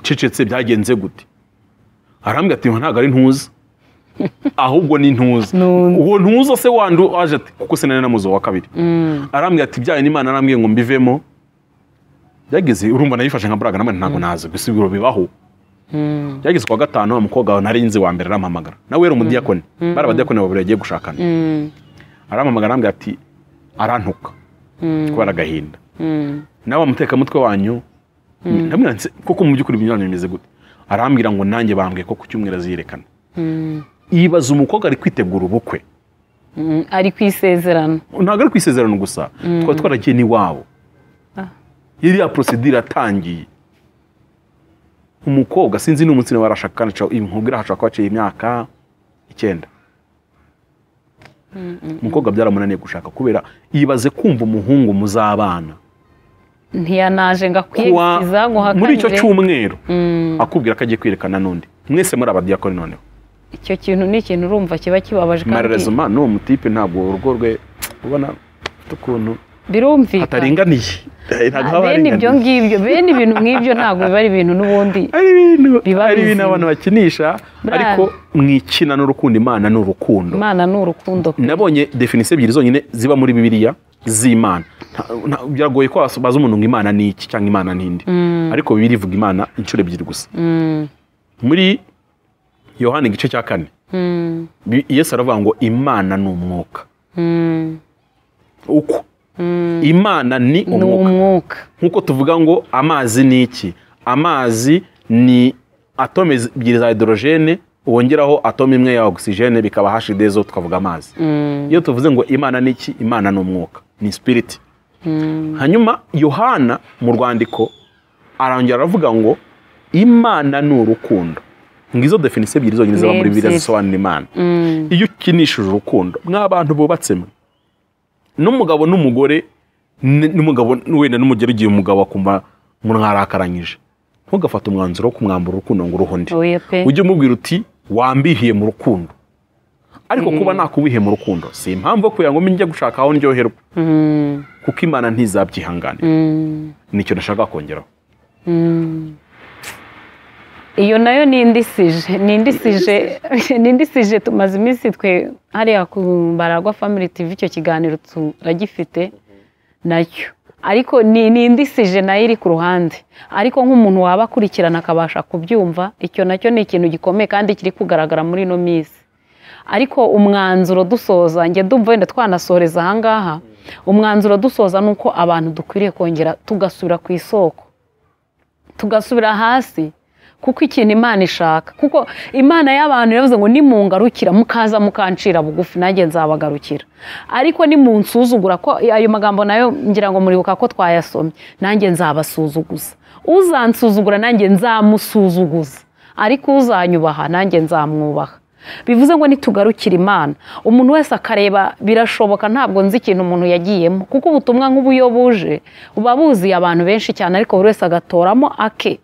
cecetse byagenze gute arambwira ati ntabwo ari ntuza ahubwo ni ntuza Ntuza. uwo ntuza se wandu waje ati kuko sinari namuzi uwa kabiri arambwira ati byayo n'imana arambwiye ngo mbivemo byageze urumva nayifashe nka buraga namwe ntabwo nazi gusa ibiro bibaho byageze ku wa gatanu wa mukobwa wawe nari nzi wa mbere arampamagara nawe yari umudiyakoni bari abadiyakoni babiri bagiye gushakana arampamagara arambwira ati arantuka kubera agahinda nawe mutekamutwe wanyu ndamubwira nti koko mu by'ukuri ibintu bimeze gute arambwira ngo nanjye bambwiye ko ku cyumweru aziyerekana ibaza umukobwa ari kwitegura ubukwe Mm, ari ku isezerano ntabwo ari ku isezerano gusa twari twaragiye n'iwabo iriya porosidire yatangiye umukobwa sinzi n'umunsi niba arashaka kandi aca- iyi nkubwira hashobora kuba haciye imyaka icyenda umukobwa byaramunaniye gushaka kubera yibaze kumva umuhungu muzabana ntiyanaje ngo kuwa akwiyegisiza ngo muri icyo uhakanire. cyumweru akubwira ko agiye kwerekana n'undi mwese muri abadiyakoni noneho icyo kintu ni ikintu urumva kiba kibabaje kandi mararezoma n'uwo mutipe ntabwo urugo rwe ubona afite ukuntu birumvikana hataringaniye ntabwo haba bene ibyo haringaniye ngibyo bene ibintu nk'ibyo ntabwo biba ari ibintu n'ubundi ari ibintu biba ari ibintu bizima. abantu bakinisha Buriya- ariko mwikina n'urukundo imana ni urukundo imana ni urukundo pe. nabonye definisiyo ebyiri zonyine ziba muri bibiliya z'imana Nta- nta- biragoye ko baza umuntu ngo imana ni iki cyangwa imana ni indi ariko bibiri ivuga imana inshuro ebyiri gusa muri yohani igice cya kane Bi- yesu aravuga ngo imana ni umwuka uko imana ni ni umwuka umwuka nk'uko tuvuga ngo amazi ni iki amazi ni atome ebyiri za hidorogene wongeraho atome imwe ya ogisijene bikaba hashidezo tukavuga amazi iyo tuvuze ngo imana ni iki imana ni umwuka ni sipiriti hanyuma yohana mu rwandiko arongera aravuga ngo imana ni urukundo ngizo definisiyo ebyiri zonyine ziba Ni muri bibiliya ebyiri. zisobanura imana iyo ukinishije urukundo mw'abantu bubatse mwe n'umugabo n'umugore n- n'umugabo wenda n'umugore igihe umugabo akumva mwarakaranyije ntugafate umwanzuro wo kumwambura urukundo ngo uruho undi oya pe ujye umubwira uti wambihiye mu rukundo ariko kuba nakubihiye mu rukundo si impamvu yo kugira ngo njye gushaka aho ndyoherwa kuko imana ntizabyihanganira nicyo nashaka kongeraho iyo nayo ni indisije ni indisije ni indisije tumaze iminsi twe hariya ku baragwa family tv icyo kiganiro turagifite nacyo ariko ni ni indisije nayo iri ku ruhande ariko nk'umuntu waba akurikirana akabasha kubyumva icyo nacyo ni ikintu gikomeye kandi kiri kugaragara muri ino minsi ariko umwanzuro dusoza njye ndumva wenda twanasohoreza ahangaha umwanzuro dusoza ni uko abantu dukwiriye kongera tugasubira ku isoko tugasubira hasi kuko ikintu imana ishaka kuko imana y'abantu yavuze ngo nimungarukira mukaza mukancira bugufi nanjye nzabagarukira ariko nimunsuzugura ko ayo magambo nayo ngira ngo muribuka ko twayasomye nanjye nzabasuzuguza uzansuzugura nanjye nzamusuzuguza ariko uzanyubaha nanjye nzamwubaha bivuze ngo nitugarukire imana umuntu wese akareba birashoboka ntabwo nzi ikintu umuntu yagiyemo kuko ubutumwa nk'ubu iyo buje buba buziye abantu benshi cyane ariko buri wese agatoramo ake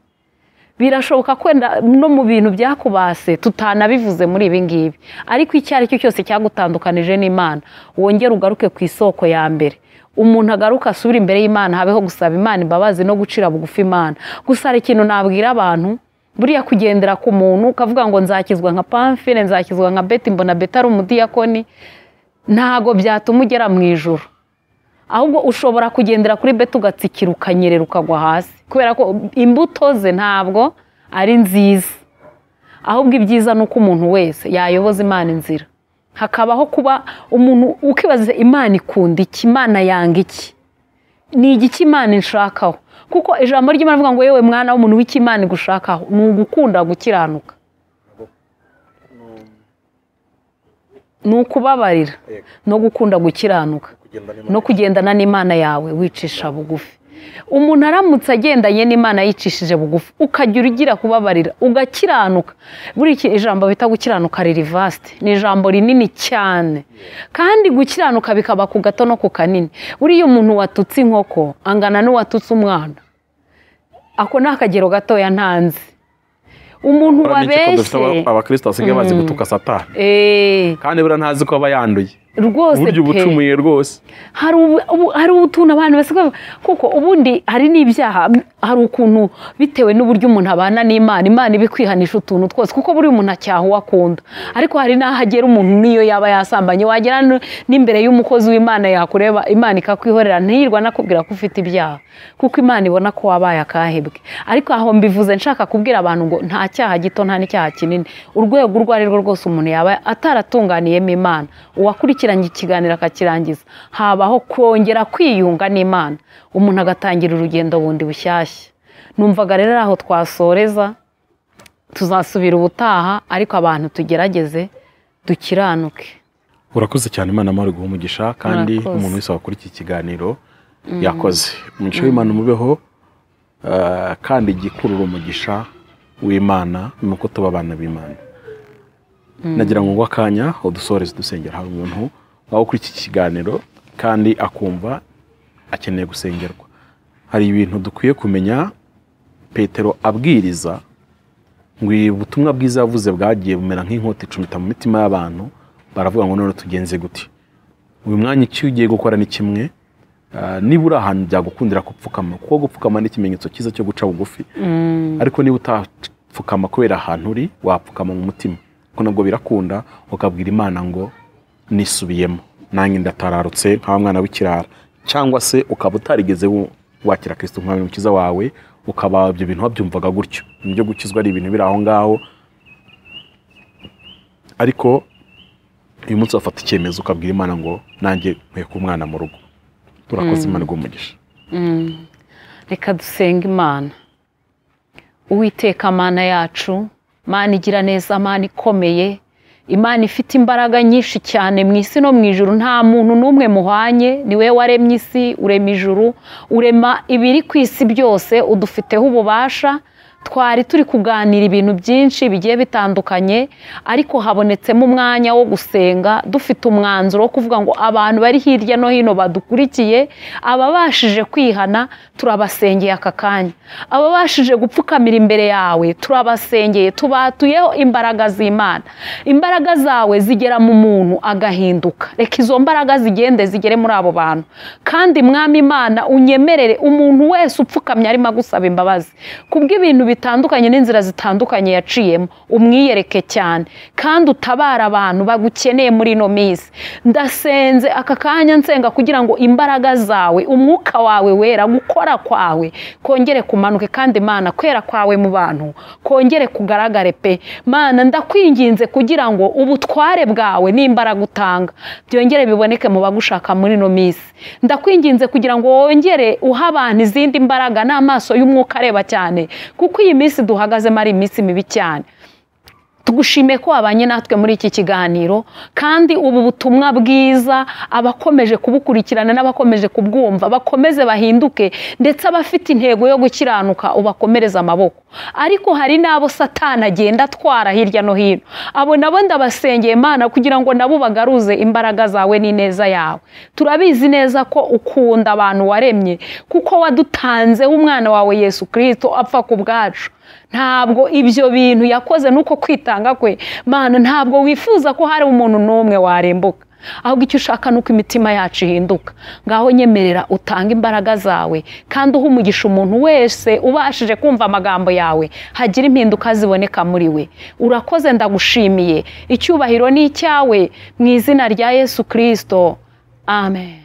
birashoboka kwenda no mu bintu byakubase tutanabivuze muri ibi ngibi ariko icyo ari cyo cyose cyagutandukanije n'imana wongere ugaruke ku isoko ya mbere umuntu agaruka asubire imbere y'imana habeho gusaba imana imbabazi no gucira bugufi imana gusa hari ikintu nabwira abantu buriya kugendera ku muntu ukavuga ngo nzakizwa nka pamfire nzakizwa nka beti mbona beti ari umudiyakoni ntago byatuma ugera mu ijoro ahubwo ushobora kugendera kuri beti ugatsikira ukanyerera ukagwa hasi kubera ko imbuto ze ntabwo ari nziza ahubwo ibyiza ni uko umuntu wese yayoboza imana inzira hakabaho kuba umuntu ukibaza imana ikunda iki imana yanga iki ni igiki imana inshakaho kuko ijambo ry'imana rivuga ngo yewe mwana w'umuntu w'ikimana igushakaho ni ugukunda gukiranuka ni ukubabarira no gukunda gukiranuka no kugendana n'imana yawe wicisha bugufi umuntu aramutse agendanye n'imana yicishije bugufi ukajya ugira kubabarira ugakiranuka buri iki ijambo bita gukiranuka ririvasite ni ijambo rinini cyane kandi gukiranuka bikaba ku gato no ku kanini buriya umuntu watutse inkoko angana n'uwatutse umwana ako ni akagero gatoya ntanze umuntu wabeshye abakristo basigaye bazi gutuka satani eee kandi buriya ntazi ko aba yanduye rwose uburyo pe ubucumuye rwose hari ubu- ubu- hari utuntu abantu basigaye bavuga, kuko ubundi hari n'ibyaha hari ukuntu bitewe n'uburyo umuntu abana n'imana imana iba ikwihanisha utuntu twose kuko buri umuntu acyaha uwo akunda ariko hari n'aho agera umuntu n'iyo yaba yasambanye wagera n- n'imbere y'umukozi w'imana yakureba imana ikakwihorera ntiyirwa anakubwira ko ufite ibyaha kuko imana ibona ko wabaye akahebwe ariko aho mbivuze nshaka kubwira abantu ngo nta cyaha gito nta n'icyaha kinini urwego urwo ari rwo rwose umuntu yaba ataratunganiyemo imana uwakurikiranye ikiganiro akakirangiza habaho kongera kwiyunga n'imana umuntu agatangira urugendo bundi bushyashya numvaga rero ari aho twasoreza tuzasubira ubutaha ariko abantu tugerageze dukiranuke urakoze cyane imana amahoro guha umugisha kandi Murakoze. umuntu wese wakora iki kiganiro yakoze umugisha w'imana umubeho ah, kandi igikurura umugisha w'imana ni uko tuba abana b'imana nagira ngo ngwe akanya udusoreze dusengera hari umuntu waba ukora iki kiganiro kandi akumva akeneye gusengerwa hari ibintu dukwiye kumenya petero abwiriza ngo ubutumwa bwiza yavuze bwagiye bumera nk'inkota icumita mu mitima y'abantu baravuga ngo none tugenze gute uyu mwanya icyo ugiye gukora ni kimwe ah, niba uri ahantu byagukundira gupfukama kuko gupfukama ni ikimenyetso cyiza cyo guca bugufi ariko niba utapfukama kubera ahantu uri wapfukama mu mutima kuko nabwo birakunda ukabwira imana ngo nisubiyemo nanjye ndatararutse nka wa mwana w'ikirara cyangwa se ukaba utarigeze wu- wakira kirisito nk'umwami n'umukiza wawe ukaba ibyo bintu wabyumvaga gutyo ibyo gukizwa ari ibintu biri aho ngaho ariko uyu munsi wafata icyemezo ukabwira imana ngo nanjye nkwiye kuba umwana mu rugo turakoze imana igumugisha reka dusenga imana uwiteka mana yacu mana igira neza mana ikomeye imana ifite imbaraga nyinshi cyane mu isi no mu ijuru nta muntu n'umwe muhwanye ni wowe waremye isi urema ijuru urema ibiri ku isi byose udufiteho ububasha twari turi kuganira ibintu byinshi bigiye bitandukanye ariko habonetsemo umwanya wo gusenga dufite umwanzuro wo kuvuga ngo abantu bari hirya no hino badukurikiye ababashije kwihana turabasengeye aka kanya ababashije gupfukamira imbere yawe turabasengeye tubatuyeho imbaraga z'imana imbaraga zawe zigera mu muntu agahinduka reka izo mbaraga zigende zigere muri abo bantu kandi mwami imana unyemerere umuntu wese upfukamye arimo agusaba imbabazi kubw'ibintu bitandukanye n'inzira zitandukanye yaciyemo umwiyereke cyane kandi utabara abantu bagukeneye muri ino minsi ndasenze aka kanya nsenga kugira ngo imbaraga zawe umwuka wawe wera gukora kwawe kongere kumanuke kandi imana kwera kwawe mu bantu kongere kugaragare pe mana ndakwinginze kugira ngo ubutware bwawe n'imbaraga utanga byongere biboneke mu bagushaka muri ino minsi ndakwinginze kugira ngo wongere uha abantu izindi mbaraga n'amaso y'umwuka areba cyane kuko iyi minsi duhagazemo ari iminsi mibi cyane tugushimiye ko wabanye natwe muri iki kiganiro kandi ubu butumwa bwiza abakomeje kubukurikirana n'abakomeje kubwumva bakomeze bahinduke ndetse abafite intego yo gukiranuka ubakomereze amaboko ariko hari n'abo satana agenda atwara hirya no hino abo nabo ndabasengeye imana kugira ngo nabo bagaruze imbaraga zawe n'ineza yawe turabizi neza ko ukunda abantu waremye kuko wadutanzeho umwana wawe yesu kirisito apfa ku bwacu ntabwo ibyo bintu yakoze nuko kwitanga kwe mana ntabwo wifuza ko hari umuntu n'umwe warembuka ahubwo icyo ushaka ni uko imitima yacu ihinduka ngaho nyemerera utange imbaraga zawe kandi uha umugisha umuntu wese ubashije kumva amagambo yawe hagira impinduka ziboneka muri we urakoze ndagushimiye icyubahiro ni icyawe mu izina rya yesu kirisito amen